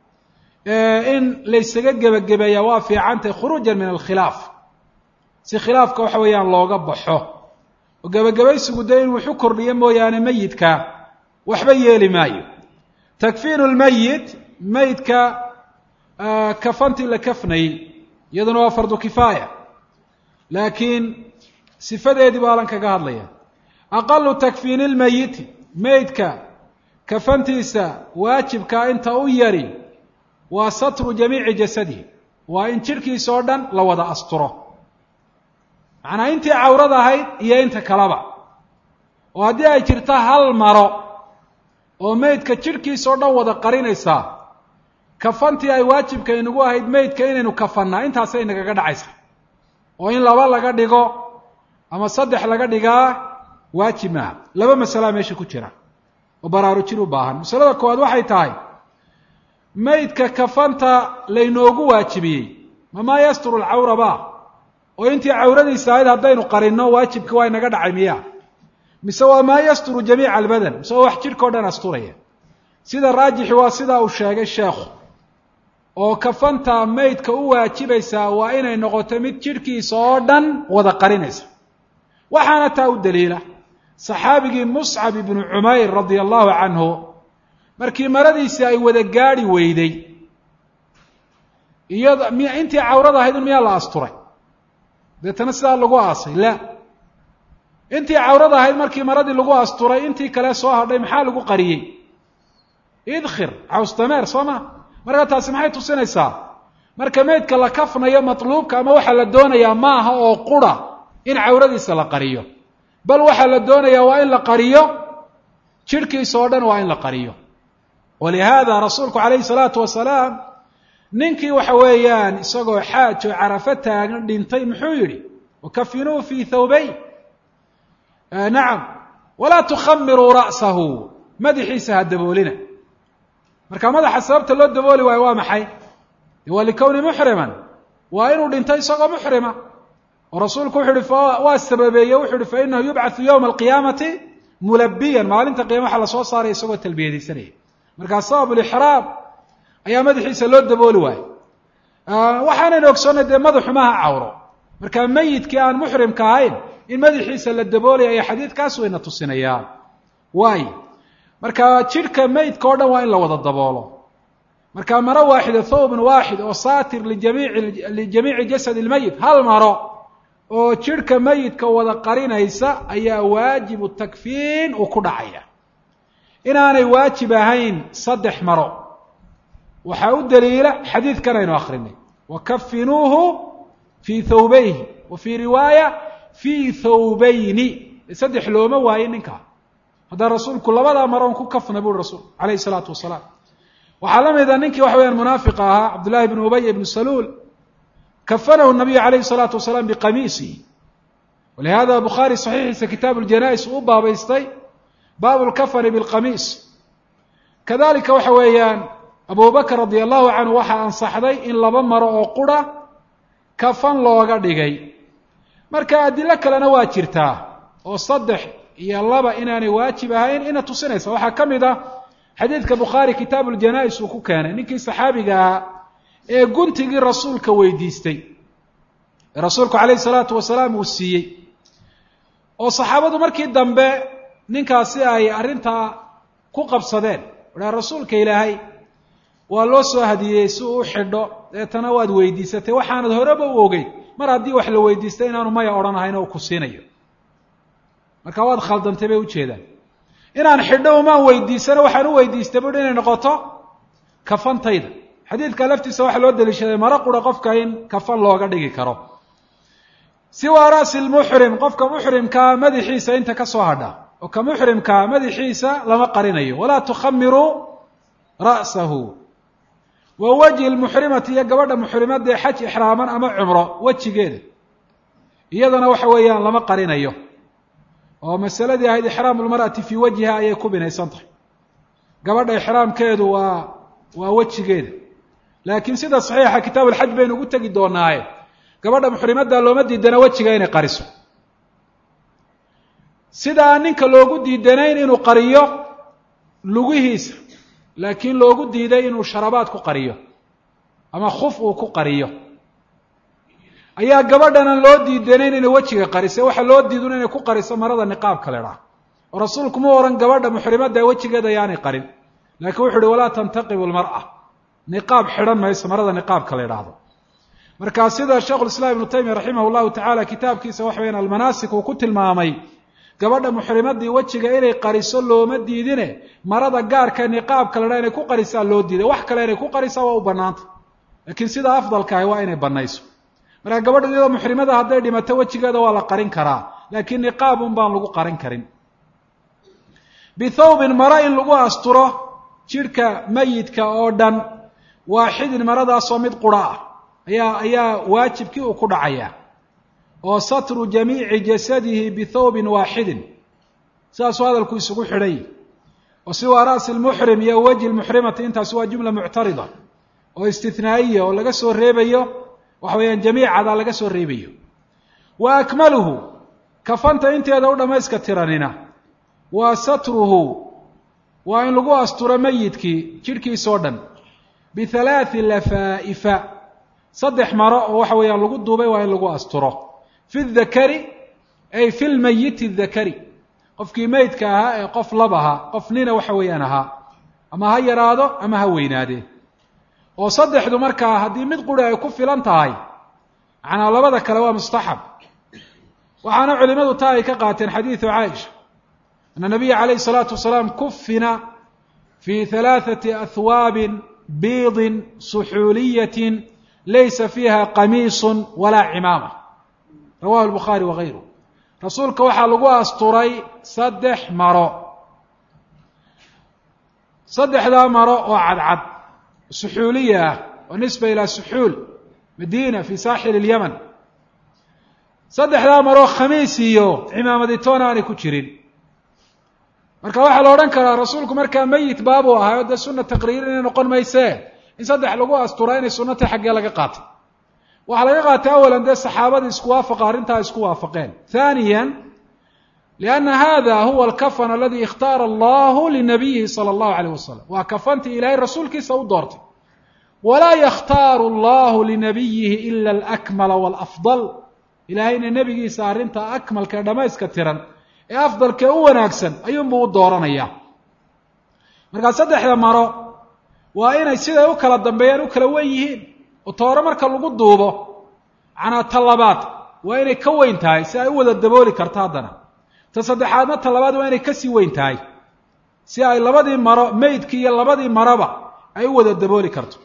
in laysaga gebagabeeya waa fiicantay khuruujan min alkhilaaf si khilaafka waxa weeyaan looga baxo oo gebagabaysigu dee in wuxu kordhiyo mooyaane meyidka waxba yeeli maayo takfiinu lmeyit meydka kafantii la kafnayey iyaduna waa fardu kifaaya laakiin sifadeedii baa alan kaga hadlaya aqalu takfiini lmeyiti meydka kafantiisa waajibkaa inta u yari waa satru jamiici jasadihi waa in jidhkiisa oo dhan la wada asturo macnaa intii cawrad ahayd iyo inta kaleba oo haddii ay jirto hal maro oo meydka jidhkiisa oo dhan wada qarinaysaa kafantii ay waajibka inagu ahayd meydka inaynu kafannaa intaasay nagaga dhacaysa oo in laba laga dhigo ama saddex laga dhigaa waajib maaha laba masalaa meesha ku jira oo baraarujin u baahan masalada koowaad waxay tahay meydka kafanta laynoogu waajibiyey mamaa yasturu alcawra ba oo intii cawradiisa ahayd haddaynu qarinno waajibka waa inaga dhacay miya mise waa maa yasturu jamiica albadan mise waa wax jidhka o dhan asturaya sida raajixi waa sidaa uu sheegay sheekhu oo kafanta meydka u waajibaysaa waa inay noqoto mid jidhkiisa oo dhan wada qarinaysa waxaana taa u daliila saxaabigii muscab ibnu cumayr radia allahu canhu markii maradiisii ay wada gaadhi weyday iyada miy intii cawrada ahayd un miyaa la asturay deetana sidaa lagu aasay la intii cawrada ahayd markii maradii lagu asturay intii kale soo hadhay maxaa lagu qariyey idkhir cawsdameer soo ma marka taasi maxay tusinaysaa marka meydka la kafnayo matluubka ama waxaa la doonayaa maaha oo qura in cawradiisa la qariyo bal waxaa la doonayaa waa in la qariyo jidhkiisa oo dhan waa in la qariyo walihaada rasuulku calayhi salaatu wasalaam ninkii waxa weeyaan isagoo xaaj oo carafo taagan dhintay muxuu yidhi wakafinuu fii thawbayn nacam walaa tukhamiruu ra'sahu madaxiisa ha daboolina marka madaxa sababta loo dabooli waayo waa maxay waa likowni muxriman waa inuu dhinto isagoo muxrima oo rasuulku wuxu uhi waa sababeeye wuxu uhi fa inahu yubcathu yowma alqiyaamati mulabiyan maalinta qiyama waxa lasoo saaray isagoo talbiyadaysanaya markaa sabab lixraam ayaa madaxiisa loo dabooli waayo waxaanaynu ogsoonnay dee madaxu maaha cawro marka meyidkii aan muxrimka ahayn in madaxiisa la daboolaya ayaa xadiidkaas wayna tusinayaa waayo marka jidhka meydka o dhan waa in la wada daboolo marka maro waaxida thawbun waaxid oo saatir lijamiici lijamiici jasad lmeyit hal maro oo jidhka meyidka wada qarinaysa ayaa waajibu takfiin uu ku dhacaya inaanay waajib ahayn saddex maro waxaa u daliila xadiidkan aynu akrinay wakafinuuhu fii thawbayhi wa fii riwaaya fii thawbayni saddex looma waayin ninkaa haddaan rasuulku labadaa maroon ku kafna buuri rasuulku calayhi salaatu wasalaam waxaa la mida ninkii waxa weyaan munaafiqa ahaa cabdullahi bnu ubay ibnu saluul kafanahu nabiyu calayhi salaatu wasalaam biqamiisihi walihada bukhaari saxiixiisa kitaabu ljanais uu baabaystay baabu lkafani bilqamiis kadalika waxa weeyaan abu bakr radia allahu canhu waxaa ansaxday in laba maro oo qura kafan looga dhigay marka adilo kalena waa jirtaa oo saddex iyo laba inaanay waajib ahayn ina tusinaysa waxaa ka mid ah xadiidka bukhaari kitaabu ljanais uu ku keenay ninkii saxaabiga ahaa ee guntigii rasuulka weydiistay ee rasuulku calayhi salaatu wasalaam uu siiyey oo saxaabadu markii dambe ninkaasi ay arrintaa ku qabsadeen wahaa rasuulka ilaahay waa loo soo hadiyey si uu u xidho deetana waad weydiisatay waxaanad horeba u ogeyn mar haddii wax la weydiistay inaanu maya odhanahayn oo ku siinayo marka waad khaldantay bay ujeedaan inaan xidho umaan weydiisano waxaan u weydiistay bui inay noqoto kafantayda xadiidka laftiisa waxaa loo daliishaday maro qura qofka in kafan looga dhigi karo siwa ra'si lmuxrim qofka muxrimkaa madaxiisa inta ka soo hadha oo ka muxrimkaa madaxiisa lama qarinayo walaa tukhamiruu ra'sahu wa wajhi lmuxrimati iyo gabadha muxrimadee xaj ixraaman ama cumro wejigeeda iyadana waxa weeyaan lama qarinayo oo masaladii ahayd ixraamu lmar'ati fii wajhiha ayay ku binaysan tahay gabadha ixraamkeedu waa waa wejigeeda laakiin sida saxiixa kitaabu alxaj baynu ugu tegi doonaaye gabadha muxrimadda looma diidana wejiga inay qariso sidaa ninka loogu diidanayn inuu qariyo lugihiisa laakiin loogu diiday inuu sharabaad ku qariyo ama khuf uu ku qariyo ayaa gabadhanan loo diidanayn inay wejiga qarise waxaa loo diidun inay ku qariso marada niqaabka le dhaa oo rasuulku ma ohan gabadha muxrimadda wejigeeda ayaanay qarin laakiin wuxu uhi walaa tantaqibu lmar'a niqaab xidhan mayso marada niqaabka la idhaahdo markaa sida sheikhulislaam ibnu taymiya raximah llahu tacaala kitaabkiisa waxa weyaan almanaasik uu ku tilmaamay gabadha muxrimadii wejiga inay qariso looma diidine marada gaarka niqaabka la dhaa inay ku qarisaa loo diiday wax kale inay ku qarisaa waa u banaanta laakiin sida afdalka ahi waa inay banayso markaa gabadha iyadoo muxrimada hadday dhimato wejigeeda waa la qarin karaa laakiin niqaab un baan lagu qarin karin bithawbin maro in lagu asturo jidhka mayidka oo dhan waaxidin maradaasoo mid qura ah ayaa ayaa waajibkii uu ku dhacayaa oo satru jamiici jasadihi bithawbin waaxidin sidaasuu hadalku isugu xidhay oo siwaa ra'si lmuxrim iyo wajhi lmuxrimati intaasi waa jumla muctarida oo istithnaa'iya oo laga soo reebayo waxa weeyaan jamiicadaa laga soo reebayo wa akmaluhu kafanta inteeda u dhammayska tiranina waa satruhu waa in lagu asturo mayidkii jidhkiisoo dhan bihalaathi lafaa'ifa saddex maro oo waxa weeyaan lagu duubay waa in lagu asturo fi dakari ay fi lmayiti dakari qofkii meydka ahaa ee qof lab ahaa qof nina waxa weeyaan ahaa ama ha yaraado ama ha weynaadee oo saddexdu markaa haddii mid quri ay ku filan tahay macnaa labada kale waa mustaxab waxaana culimadu taa ay ka qaateen xadiidu caaisha ana nabiya calayhi salaatu wasalaam kufina fii halaathati ahwaabin biidin suxuuliyatin laysa fiiha qamiisun walaa cimaama rawahu albukhaari wagayru rasuulka waxaa lagu asturay saddex maro saddexdaa maro oo cadcad suxuuliya ah oo nisba ilaa suxuul madiina fi saaxil ilyaman saddexdaa maroo khamiis iyo cimaamaditoona aanay ku jirin marka waxaa la odhan karaa rasuulku markaa meyit baabuu ahay oo dee sunna taqriir inay noqon maysee in saddex lagu asturaa inay sunno tahay xaggee laga qaatay waxaa laga qaatay awalan dee saxaabadii isku waafaqa arrintaa isku waafaqeen haaniya lianna hada huwa alkafan aladi ikhtaara allahu linabiyihi sala allahu alayh wasalam waa kafantii ilaahay rasuulkiisa u doortay walaa yakhtaaru allahu linabiyihi ila alakmala walafdal ilaahayna nebigiisa arrinta akmalka ee dhammayska tiran ee afdalkee u wanaagsan ayuunbuu u dooranaya markaa saddexda maro waa inay siday u kala dambeeyaan u kala wen yihiin oo toore marka lagu duubo macnaa ta labaad waa inay ka weyn tahay si ay u wada dabooli karto haddana ta saddexaadna ta labaad waa inay kasii weyn tahay si ay labadii maro meydkii iyo labadii maroba ay u wada dabooli karto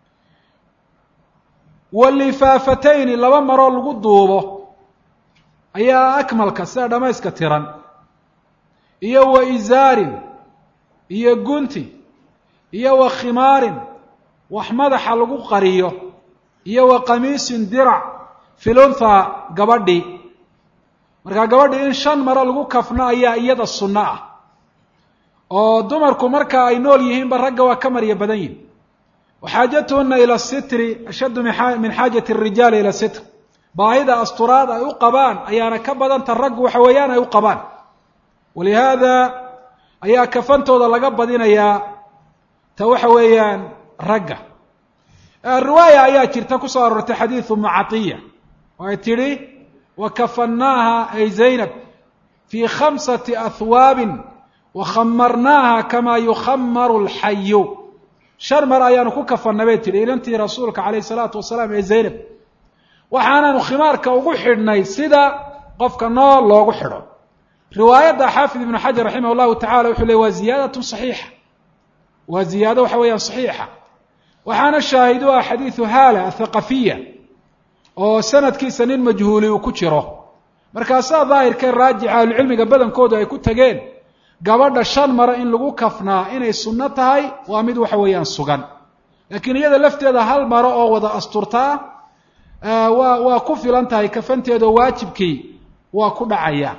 walifaafatayni laba maroo lagu duubo ayaa akmalka sida dhammayska tiran iyo wa isaarin iyo gunti iyo wa khimaarin wax madaxa lagu qariyo iyo wa qamiisin dirac filuntha gabadhii markaa gabadhii in shan maro lagu kafno ayaa iyada sunno ah oo dumarku marka ay nool yihiinba ragga waa ka marya badan yihin waxaajatuhuna ila sitri ashaddu min xaajati arijaali ila sitr baahida asturaad ay u qabaan ayaana ka badanta raggu waxa weeyaan ay u qabaan walihaada ayaa kafantooda laga badinayaa ta waxa weeyaan ragga riwaaya ayaa jirta kusoo aroortay xadiidu mucatiya oo ay tidhi wa kafannaaha ay zaynab fii khamsati ahwaabin wa khamarnaaha kamaa yukhamaru alxayu shan mar ayaanu ku kafanna bay tidhi inantii rasuulka calayh isalaatu wasalaam ee zaynab waxaanaanu khimaarka ugu xidhnay sida qofka nool loogu xidho riwaayadda xaafid ibnu xajar raximah llahu tacala wuxuu ley waa ziyaadatun saxiixa waa ziyaado waxa weeyaan saxiixa waxaana shaahidu ah xadiidu haala athaqafiya oo sanadkiisa nin majhuuli uu ku jiro markaasaa daahirkee raajixa ahlucilmiga badankoodu ay ku tageen gabadha shan maro in lagu kafnaa inay sunno tahay waa mid waxa weeyaan sugan laakiin iyada lafteeda hal maro oo wada asturtaa waa waa ku filan tahay kafanteedao waajibkii waa ku dhacaya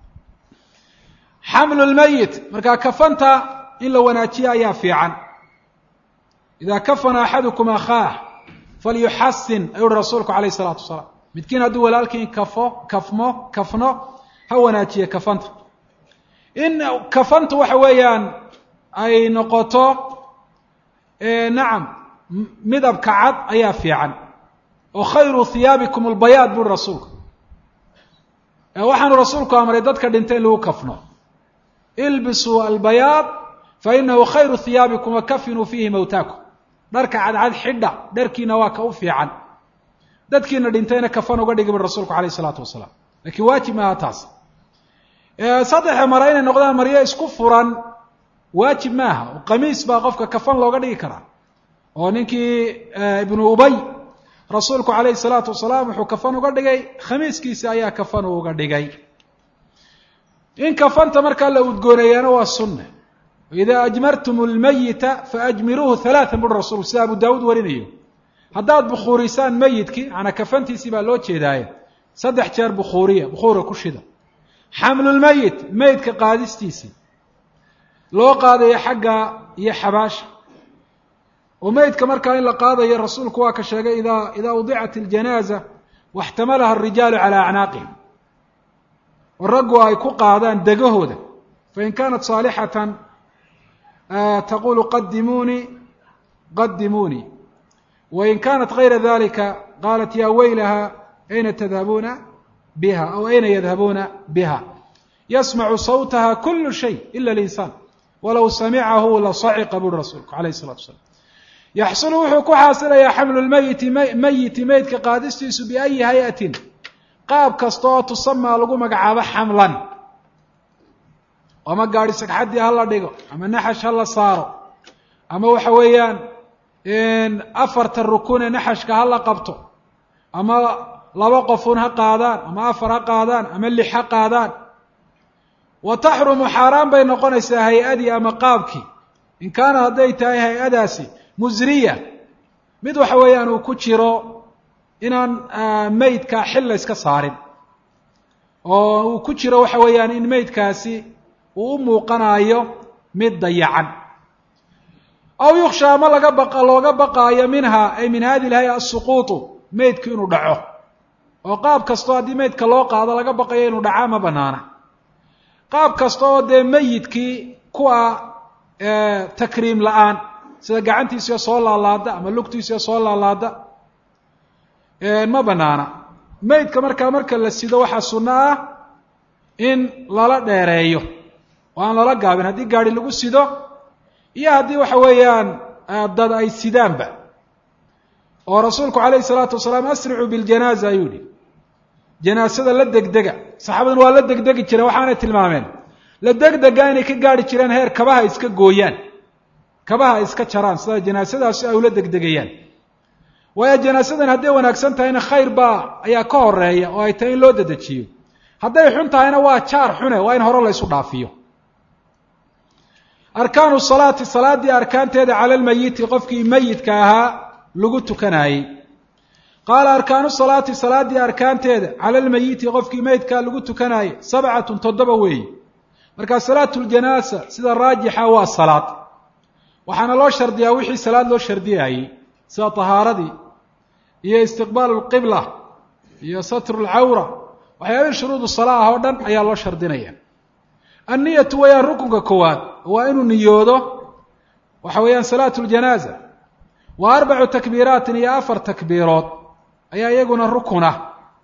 xamlu lmayit markaa kafanta in la wanaajiyo ayaa fiican ida kafana axadukum akhaah falyuxasin ayuu uhi rasuulku calayh isalaatu wasalaam midkiin hadduu walaalkiin kafo kafmo kafno ha wanaajiye kafanta in kafanta waxa weeyaan ay noqoto nacam midabka cad ayaa fiican oo khayru hiyaabikum albayaad buri rasuulku waxaanu rasuulku amray dadka dhintay in lagu kafno ilbisuu albayaad fa inahu khayru hiyaabikum wakafinuu fiihi mawtaakum dharka cadcad xidha dharkiina waa ka u fiican dadkiina dhintayna kafan uga dhigi buri rasuulku calayh isalaatu wasalaam lakiin waajib maaha taas saddexa mare inay noqdaan maryo isku furan waajib maaha qamiis baa qofka kafan looga dhigi karaa oo ninkii ibnu ubay rasuulku calayhi salaatu wasalaam wuxuu kafan uga dhigay khamiiskiisi ayaa kafan uga dhigay in kafanta markaa la udgooneeyaana waa sunne idaa ajmartum lmayita faajmiruuhu halaatan buri rasuulku sida abu daawuud warinayo haddaad bukhuurisaan meyidkii manaa kafantiisii baa loo jeedaaye saddex jeer bukhuuriya bukhuura ku shida xamlulmeyit meyidka qaadistiisii loo qaadayo xagga iyo xabaasha oo meydka markaa in la qaadayo rasuulku waa ka sheegay ida idaa udicat iljanaaza waxtamalaha arijaalu calaa acnaaqihim oo raggu ay ku qaadaan degahooda fain kaanat saalixatan taqulu qadimuunii qadimuunii wain kaanat gayra dalika qaalat ya weylaha ayna tadhabuuna biha aw ayna yadhabuuna biha yasmacu sawtaha kulu shay ila linsaan walow samicahu lasaciqa buri rasuulku alayh الsalatu asalaam yaxsulu wuxuu ku xaasilayaa xamlu lmeyiti meyiti meydka qaadistiisu biayi hay-atin qaab kasta oo tusamaa lagu magacaabo xamlan ama gaadhi sagxaddii ha la dhigo ama naxash ha la saaro ama waxa weeyaan afarta rukune naxashka ha la qabto ama laba qofun ha qaadaan ama afar ha qaadaan ama lix ha qaadaan wa taxrumu xaaraan bay noqonaysaa hay-adii ama qaabkii in kaana hadday tahay hay-adaasi musriya mid waxa weeyaan uu ku jiro inaan meydka xil la yska saarin oo uu ku jiro waxa weeyaan in meydkaasi uu u muuqanayo mid dayacan aw yuksha ama laga baqa looga baqaayo minha ay min hadi lhaya asuquutu meydku inuu dhaco oo qaab kastoo haddii meydka loo qaado laga baqayo inuu dhaca ma banaana qaab kasta oo dee meyidkii kuwa takriim la-aan sida gacantiisiyo soo laalaada ama lugtiisiyo soo laalaada ma banaana meydka markaa marka la sido waxaa sunno ah in lala dheereeyo oo aan lala gaabin haddii gaari lagu sido iyo haddii waxa weeyaan dad ay sidaanba oo rasuulku calayhi salaatu wasalaam asricuu biljanaaza ayuu yihi janaasada la degdega saxaabadan waa la degdegi jireen waxaanay tilmaameen la degdega inay ka gaari jireen heer kabaha iska gooyaan kabaha iska jaraan sida janaasadaasi ay ula degdegayaan waayo janaasadan hadday wanaagsan tahayna khayr baa ayaa ka horeeya oo ay tahay in loo dedejiyo hadday xun tahayna waa jaar xune waa in hore la ysu dhaafiyo arkaanu salaati salaaddii arkaanteeda cala lmayiti qofkii meyidka ahaa lagu tukanaayey qaala arkaanu salaati salaaddii arkaanteeda cala lmayiti qofkii meydkaa lagu tukanaayey sabcatun toddoba weeye markaa salaatu ljanaasa sida raajixa waa salaad waxaana loo shardiyaa wixii salaad loo shardiyaayey sida tahaaradii iyo istiqbaalu lqibla iyo satru lcawra waxyaabihii shuruudu salaa ah oo dhan ayaa loo shardinaya anniyatu wayaan rukunka koowaad waa inuu niyoodo waxa weeyaan salaatu ljanaaza wa arbacu takbiiraatin iyo afar takbiirood ayaa iyaguna rukun ah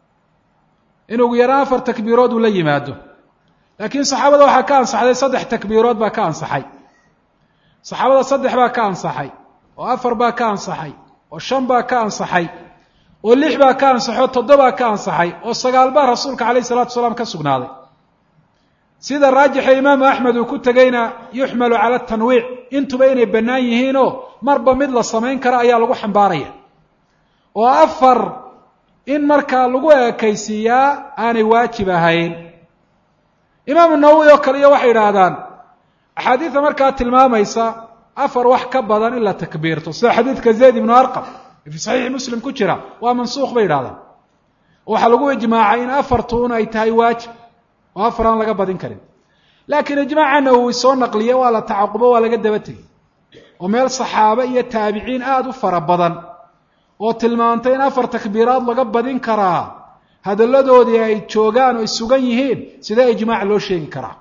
in ugu yaraan afar takbiirood uu la yimaado laakiin saxaabada waxaa ka ansaxday saddex takbiirood baa ka ansaxay saxaabada saddex baa ka ansaxay oo afar baa ka ansaxay oo shan baa ka ansaxay oo lix baa ka ansaxay oo toddobaa ka ansaxay oo sagaal baa rasuulka calayh isalatu salaam ka sugnaaday sida raajixa imaamu axmed uu ku tegeyna yuxmalu cala tanwiic intuba inay bannaan yihiinoo marba mid la samayn karo ayaa lagu xambaaraya oo afar in markaa lagu ekaysiiyaa aanay waajib ahayn imaamu nawowi oo kale iyo waxay yidhaahdaan axaadiida markaa tilmaamaysa afar wax ka badan in la takbiirto sida xadiidka zayd ibnu arqam ee fii saxiixi muslim ku jira waa mansuuq bay yidhahdaan waxaa lagu ijmaacay in afartuun ay tahay waajib oo afar aan laga badin karin laakiin ijmaaca nawowi soo naqliye waa la tacaqubo waa laga daba tegey oo meel saxaabe iyo taabiciin aada u fara badan oo tilmaantay in afar takbiiraad laga badin karaa hadalladoodii ay joogaan oo ay sugan yihiin sidee ijmaac loo sheegi karaa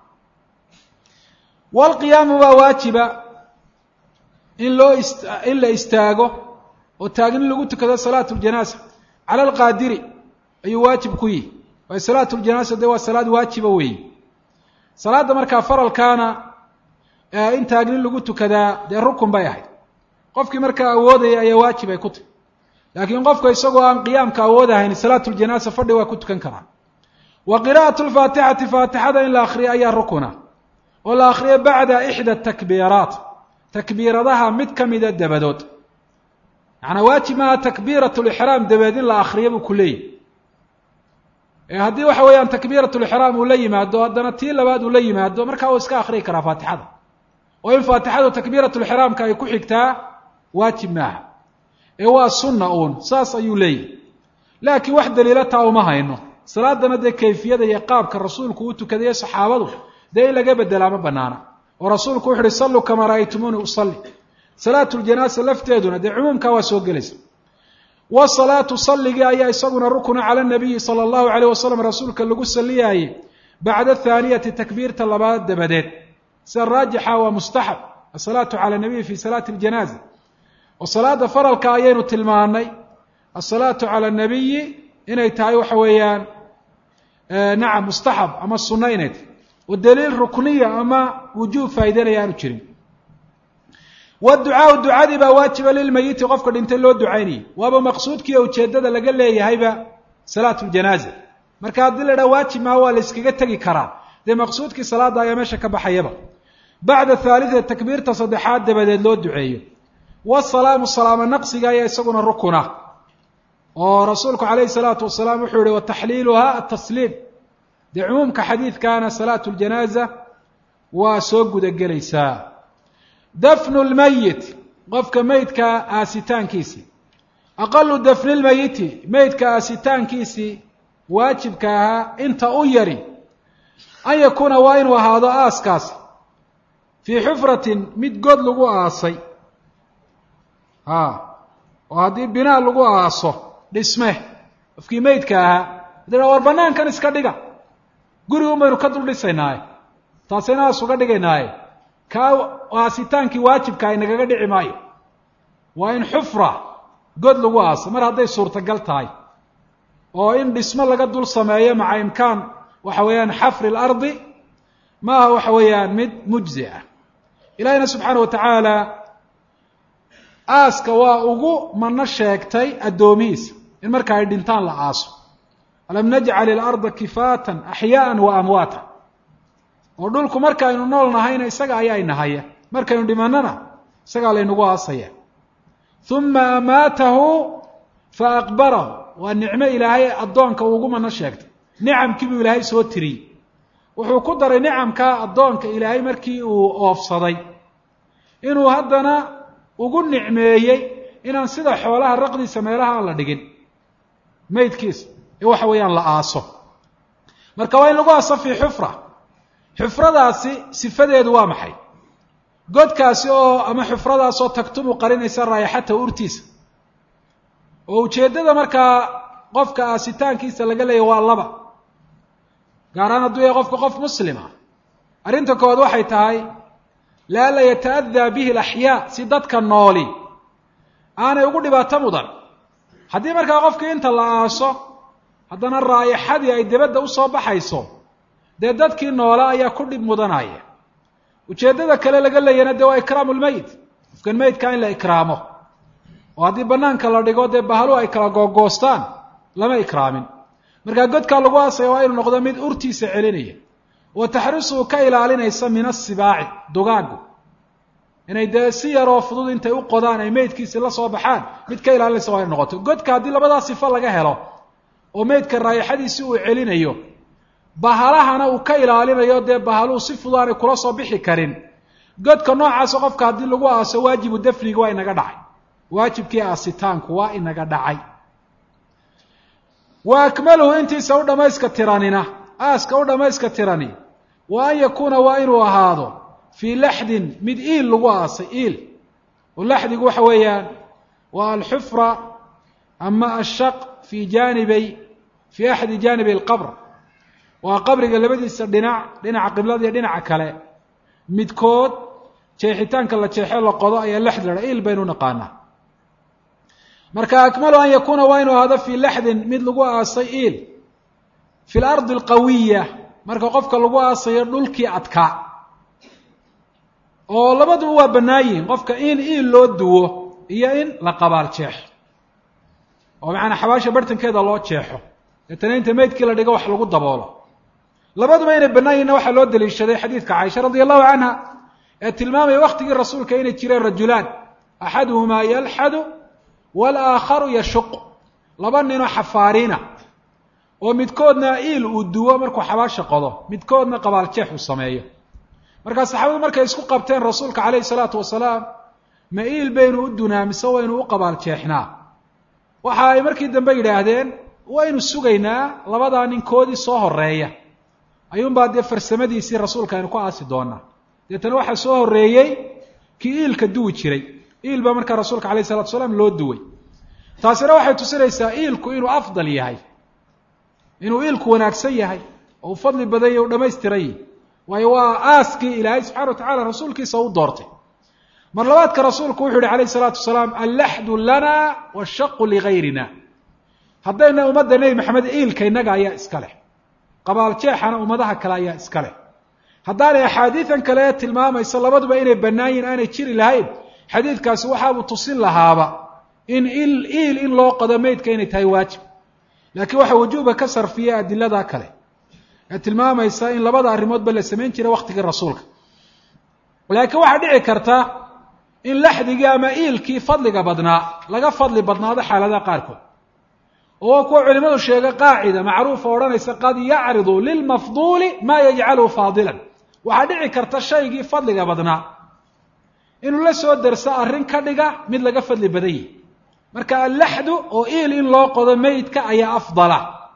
walqiyaamu baa waajiba in loo is in la istaago oo taagni lagu tukado salaatu ljanaasa cala alqaadiri ayuu waajib ku yihi waayo salaatu ljanaasa dee waa salaad waajiba weeye salaadda markaa faralkaana in taagni lagu tukadaa dee rukun bay ahayd qofkii markaa awoodaya ayaa waajib ay ku tahy laakiin qofka isagoo aan qiyaamka awoodahayn salaatu ljanaasa fadhi waa ku tukan karaa wa qiraa'atu lfaatixati faatixada in la akriyo ayaa rukuna oo la akriyo bacda ixda takbiiraat takbiiradaha mid ka mida dabadood macnaa waajib maaha takbiirat lixraam dabadeed in la akriyo buu ku leeyahy haddii waxa weeyaan takbiirat lixraam uu la yimaado haddana tii labaad uu la yimaado markaa uu iska akriyi karaa faatixada oo in faatixadu takbiirat lixraamka ay ku xigtaa waajib maaha ee waa sunna uun saas ayuu leeyahy laakiin wax daliila taa uma hayno salaadana dee kayfiyada iyo qaabka rasuulku u tukadayo saxaabadu dee in laga bedelaa ma banaana oo rasuulku wuxu uhi salluu kamaa ra'aytumuuni usalli salaatu ljanaasa lafteeduna dee cumuumkaa waa soo gelaysa wasalaatu salligii ayaa isaguna rukuna cala nabiyi sala allahu alayh wasalam rasuulka lagu saliyaayey bacda athaaniyati takbiirta labaad dabadeed sida raajixa waa mustaxab asalaatu cala nabiyi fi salaati ljanaaza oo salaada faralka ayaynu tilmaanay asalaatu cala nabiyi inay tahay waxa weeyaan nacam mustaxab ama sunno inay tahay oo daliil rukniya ama wujuub faa'ideynaya aanu jirin waducaau ducadii baa waajiba lilmayiti qofka dhintay loo ducaynayay waaba maqsuudkiiyo ujeeddada laga leeyahayba salaatu ljanaaza marka haddii la dhaha waajib maa waa la yskaga tegi karaa dee maqsuudkii salaada ayaa meesha ka baxayaba bacda haalida takbiirta saddexaad dabadeed loo duceeyo wasalaamu salaamo naqsiga ayaa isaguna rukuna oo rasuulku calayhi salaatu wasalaam wuxuu yihi wataxliiluha atasliim dee cumuumka xadiidkaana salaatu ljanaaza waa soo gudagelaysaa dafnu lmayit qofka meydka aasitaankiisii aqalu dafni lmayiti meydka aasitaankiisii waajibka ahaa inta u yari an yakuuna waa inuu ahaado aaskaasi fii xufratin mid god lagu aasay a oo haddii binaa lagu aaso dhisme qofkii meydka ahaa hadii war banaankan iska dhiga gurigun baynu ka dul dhisaynaaye taasayna aas uga dhigaynaaye kaa aasitaankii waajibka ay nagaga dhici maayo waa in xufra god lagu aaso mar hadday suurtagal tahay oo in dhismo laga dul sameeyo maca imkaan waxa weeyaan xafri lardi ma aha waxa weeyaan mid mujzi ah ilahina subxaana wa tacaala aaska waa ugu mano sheegtay addoomihiisa in marka ay dhintaan la aaso alam najcal ilarda kifaatan axyaaan wa amwaata oo dhulku markaaynu nool nahayna isaga ayaa inahaya markaynu dhimanana isagaa laynagu aasaya uma amaatahu fa aqbarahu waa nicmo ilaahay addoonka ugu mano sheegtay nicamkii buu ilaahay soo tiriyey wuxuu ku daray nicamkaa addoonka ilaahay markii uu oofsaday inuu haddana ugu nicmeeyey inaan sida xoolaha raqdiisa meelaha aan la dhigin meydkiisa ee waxa weeyaan la aaso marka waa in lagu aaso fii xufra xufradaasi sifadeedu waa maxay godkaasi oo ama xufradaas oo tagtumu qarinaysa raayaxata urtiisa oo ujeeddada markaa qofka aasitaankiisa laga leeya waa laba gaaraan hadduu yahay qofka qof muslima arrinta kowaad waxay tahay laala yata'adaa bihi alaxyaa si dadka nooli aanay ugu dhibaato mudan haddii markaa qofkii inta la aaso haddana raayixadii ay dibadda usoo baxayso dee dadkii noola ayaa ku dhib mudanaya ujeeddada kale laga leeyana dee waa ikraamu lmeyit qofkan meydkaa in la ikraamo oo haddii banaanka la dhigo dee bahalu ay kala googoostaan lama ikraamin markaa godkaa lagu aasaya waa inuu noqdo mid urtiisa celinaya wa taxrisuhu ka ilaalinaysa min asibaaci dugaagu inay dee si yaroo fudud intay u qodaan ay meydkiisi la soo baxaan mid ka ilaalinaysa waa inu noqoto godka haddii labadaa sifo laga helo oo meydka raayixadiisi uu celinayo bahalahana uu ka ilaalinayo dee bahaluhu si fudud aanay kula soo bixi karin godka noocaasa qofka haddii lagu aaso waajibu dafniga waa inaga dhacay waajibkii aasitaanku waa inaga dhacay wa akmaluhu intiisa u dhamayska tiranina aaska u dhamayska tirani wa an yakuuna waa inuu ahaado fii laxdin mid iil lagu aasay iil oo laxdigu waxa weeyaan waa alxufra ama ashaq fi janibay fii axadi jaanibi alqabr waa qabriga labadiisa dhinac dhinaca qiblada iyo dhinaca kale midkood jeexitaanka la jeexo la qodo ayaa laxd la il baynu naqaanaa marka akmalu an yakuuna waa inuu ahaado fii laxdin mid lagu aasay iil fi lardi alqawiya marka qofka lagu aasayo dhulkii adkaa oo labaduba waa bannaan yihiin qofka in iil loo duwo iyo in la qabaal jeexo oo macanaa xabaasha bartankeeda loo jeexo deetana inta meydkii la dhigo wax lagu daboolo labaduba inay bannaan yihinna waxaa loo daliishaday xadiidka caaisha radia allahu canha ee tilmaamaya waktigii rasuulka inay jireen rajulaan axaduhumaa yalxadu walaakharu yashuq laba ninoo xafaariina oo midkoodna iil uu duwo markuu xabaasha qodo midkoodna qabaaljeex uu sameeyo markaa saxaabadu markay isku qabteen rasuulka calayhi salaatu wasalaam ma iil baynu u dunaa mise waynu u qabaaljeexnaa waxa ay markii dambe yidhaahdeen waynu sugaynaa labadaa ninkoodii soo horeeya ayuunbaa dee farsamadiisii rasuulka aynu ku aasi doonaa deetana waxaa soo horreeyey kii iilka duwi jiray iil baa markaa rasuulka alayh isalatu wasalaam loo duway taasina waxay tusinaysaa iilku inuu afdal yahay inuu iilku wanaagsan yahay oo uu fadli badan yahy u dhamaystiran yahy waayo waa aaskii ilaahay subxana wa tacala rasuulkiisa u doortay mar labaadka rasuulku wuxuu yihi alayh isalaatu wasalaam allaxdu lana washaqu ligayrina haddayna ummadda nebi maxamed iilka innaga ayaa iska leh qabaaljeexana ummadaha kale ayaa iska leh haddaanay axaadiidan kale tilmaamaysa labaduba inay bannaan yihin aanay jiri lahayn xadiidkaasi waxaabuu tusin lahaaba in il iil in loo qodo meydka inay tahay waajib laakiin waxa wujuuba ka sarfiya adilada kale ee tilmaamaysa in labada arrimoodba la samayn jiray waktigii rasuulka laakiin waxaa dhici karta in laxdigii ama iilkii fadliga badnaa laga fadli badnaado xaaladaha qaarkood oo kuwa culimadu sheegay qaacida macruufa odhanaysa qad yacridu lilmafduuli maa yajcaluhu faadilan waxaa dhici karta shaygii fadliga badnaa inuu la soo derso arrin ka dhiga mid laga fadli badan yahi marka allaxdu oo iil in loo qodo meydka ayaa afdala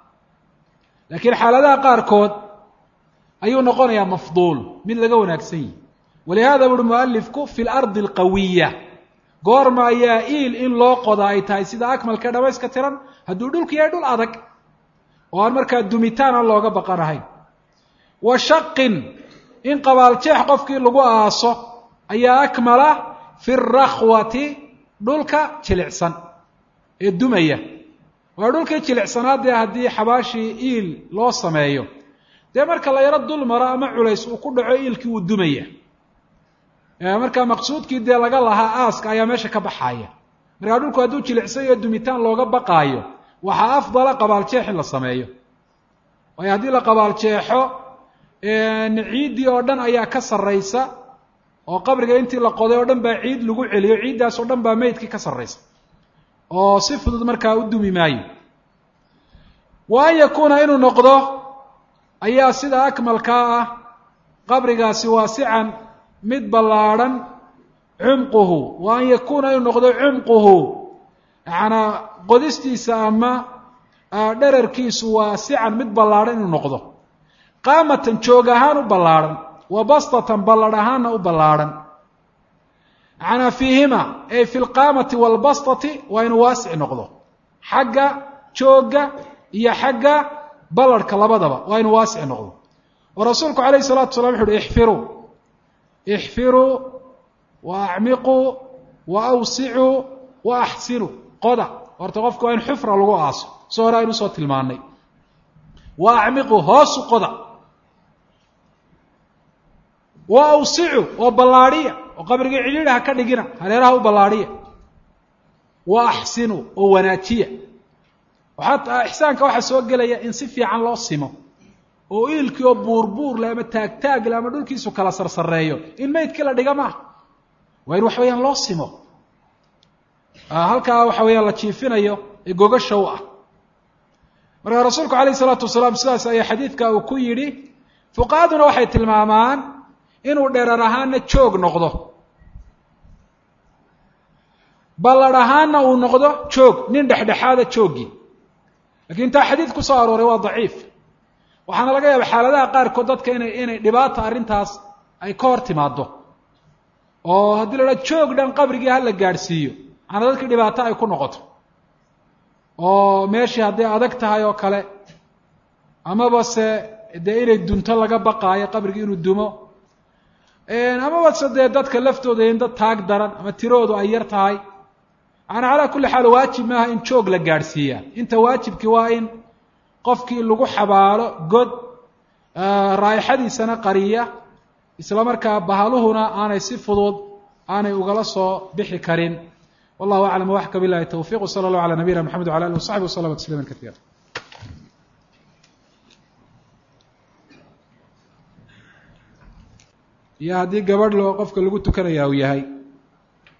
laakiin xaaladaha qaarkood ayuu noqonayaa mafduul mid laga wanaagsan yihi walihada buuhi mualifku fi lardi alqawiya goorma ayaa iil in loo qoda ay tahay sida akmalka dhamayska tiran hadduu dhulku yahay dhul adag oo aan markaa dumitaan aan looga baqanahayn wa shaqin in qabaaljeex qofkii lagu aaso ayaa akmala fi rakhwati dhulka jilicsan ee dumaya waa dhulkii jilicsanaa dee haddii xabaashii iil loo sameeyo dee marka la yaro dul maro ama culays uu ku dhaco iilkii wuu dumaya markaa maqsuudkii dee laga lahaa aaska ayaa meesha ka baxaaya markaa dhulku hadduu jilicsan iyo dumitaan looga baqaayo waxaa afdala qabaaljeex in la sameeyo waayo haddii la qabaaljeexo ciiddii oo dhan ayaa ka sarraysa oo qabriga intii la qoday oo dhan baa ciid lagu celiyo ciiddaas oo dhan baa meydkii ka sarraysa oo si fudud markaa u dumi maayo wa an yakuuna inuu noqdo ayaa sida akmalkaa ah qabrigaasi waasican mid ballaadhan cumquhu wa an yakuuna inuu noqdo cumquhu yacanaa qodistiisa ama dherarkiisu waasican mid ballaadhan inuu noqdo qaamatan joog ahaan u ballaadhan wa bastatan balladh ahaanna u ballaadhan yacanaa fiihima ay fi lqaamati waalbastati waa inuu waasic noqdo xagga joogga iyo xagga ballarhka labadaba waa inuu waasic noqdo oo rasuulku calayh isalatu wasalaam wuxu uhi ixfiruu ixfiruu wa acmiquu wa awsicuu wa axsinuu qoda horta qofka waa in xufra lagu aaso so hore aynu usoo tilmaanay wa acmiquu hoosu qoda wa awsicu oo ballaadhiya oo qabrigii cidhiidha ha ka dhigina hareeraha u ballaadhiya wa axsinuu oo wanaajiya waxaa ixsaanka waxaa soo gelaya in si fiican loo simo oo iilkii oo buurbuur le ama taagtaag le ama dhulkiisu kala sarsareeyo in meydkii la dhiga maaha waa in waxa weyaan loo simo halkaa waxa weeyaan la jiifinayo ee gogasha u ah markaa rasuulku calayh isalaatu wasalaam sidaas ayaa xadiidka uu ku yidhi fuqahaduna waxay tilmaamaan inuu dherar ahaana joog noqdo balladh ahaana uu noqdo joog nin dhexdhexaada jooggii lakiin taa xadiid ku soo arooray waa daciif waxaana laga yaaba xaaladaha qaarkood dadka inay inay dhibaata arrintaas ay ka hor timaado oo haddii la dhaha joog dhan qabrigii hala gaadhsiiyo maana dadkii dhibaato ay ku noqoto oo meeshii hadday adag tahay oo kale amaba se dee inay dunto laga baqaayo qabrigii inuu dumo amaba se dee dadka laftooda in dad taag daran ama tiroodu ay yar tahay maana calaa kulli xaal waajib maaha in joog la gaadhsiiyaa inta waajibkii waa in qofkii lagu xabaalo god raayixadiisana qariya isla markaa bahaluhuna aanay si fudud aanay ugala soo bixi karin wallahu aclam waxka bilahi towfiq wsala allahu ala nabiyina mxamed wala alih wasaxbi waslama tasliima kaiira iyo haddii gabadh loo qofka lagu tukanaya uu yahay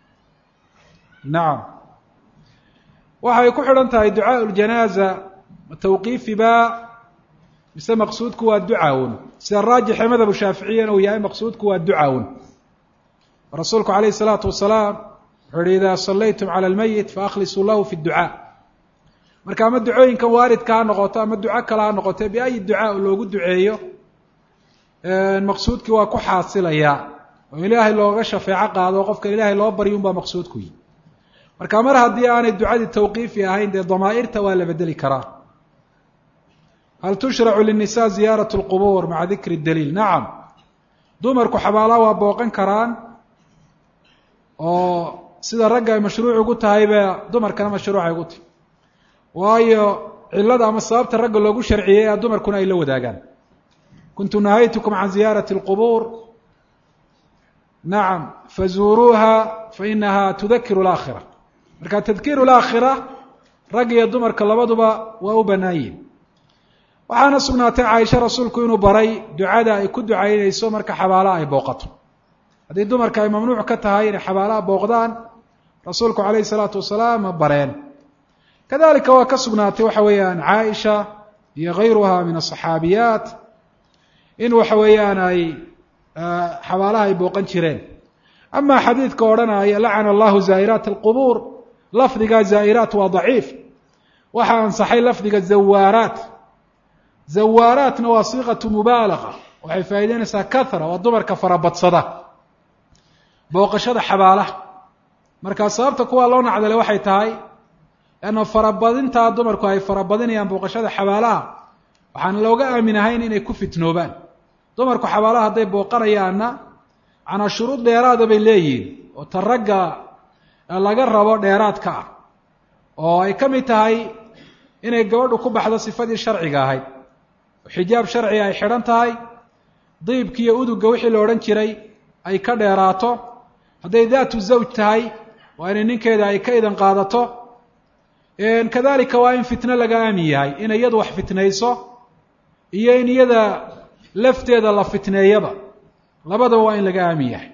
nacam waxay ku xidhan tahay ducaa ljanaaza ma tawqiifi ba mise maqsuudku waa ducaawun sida raajixe madhabu shaaficiyana uu yahay maqsuudku waa ducaawun rasuulku calayh isalaatu wasalaam wuxuu yihi idaa sallaytum cala almeyit faaklisuu lahu fi dducaa marka ama ducooyinkan waaridka ha noqoto ama duco kale ha noqote biayi ducaa loogu duceeyo maqsuudkii waa ku xaasilayaa oo ilaahay looga shafeeco qaado o qofka ilaahay loo baryo unbaa maqsuudku yihi marka mar haddii aanay ducadii tawqiifi ahayn dee damaa'irta waa la bedeli karaa hal tushracu linnisaa ziyaarat lqubuur maca dikri daliil nacam dumarku xabaalaha waa booqan karaan oo sida ragga ay mashruuc ugu tahayba dumarkana mashruucay ugu tahy waayo cilada ama sababta ragga loogu sharciyey a dumarkuna ay la wadaagaan kuntu nahaytukum can ziyaarati اlqubuur nacam fazuuruuha fainaha tudakiru اlaakhira marka tadkiiru اlaakhira rag iyo dumarka labaduba waa u bannaan yihin waxaana sugnaatay caaisha rasuulku inuu baray ducada ay ku ducaynayso marka xabaalaha ay booqato haddii dumarka ay mamnuuc ka tahay inay xabaalaha booqdaan rasuulku calayhi salaatu wasalaam ma bareen kadalika waa ka sugnaatay waxa weeyaan caaisha iyo gayruha min asaxaabiyaat in waxa weeyaan ay xabaalaha ay booqan jireen ama xadiidka odhanaya lacana allahu zaa'iraat alqubuur lafdiga zaa'iraat waa daciif waxaa ansaxay lafdiga zawaaraat zawaaraatna waa siiqatu mubaalaga waxay faa'ideynaysaa kahra waa dumarka farabadsada booqashada xabaalaha markaa sababta kuwaa loo nacdale waxay tahay leanna farabadintaa dumarku ay farabadinayaan booqashada xabaalaha waxaan looga aamin ahayn inay ku fitnoobaan dumarku xabaalaha hadday booqanayaanna macnaa shuruud dheeraada bay leeyihiin oo ta ragga laga rabo dheeraadka ah oo ay ka mid tahay inay gabadhu ku baxdo sifadii sharciga ahayd oo xijaab sharciga ay xidhan tahay diibkiiyo udugga wixii la odhan jiray ay ka dheeraato hadday daatu zawj tahay waa inay ninkeeda ay ka idan qaadato kadalika waa in fitno laga aamin yahay inay iyadu wax fitnayso iyo in iyada lafteeda la fitneeyaba labadaba waa in laga aamin yahay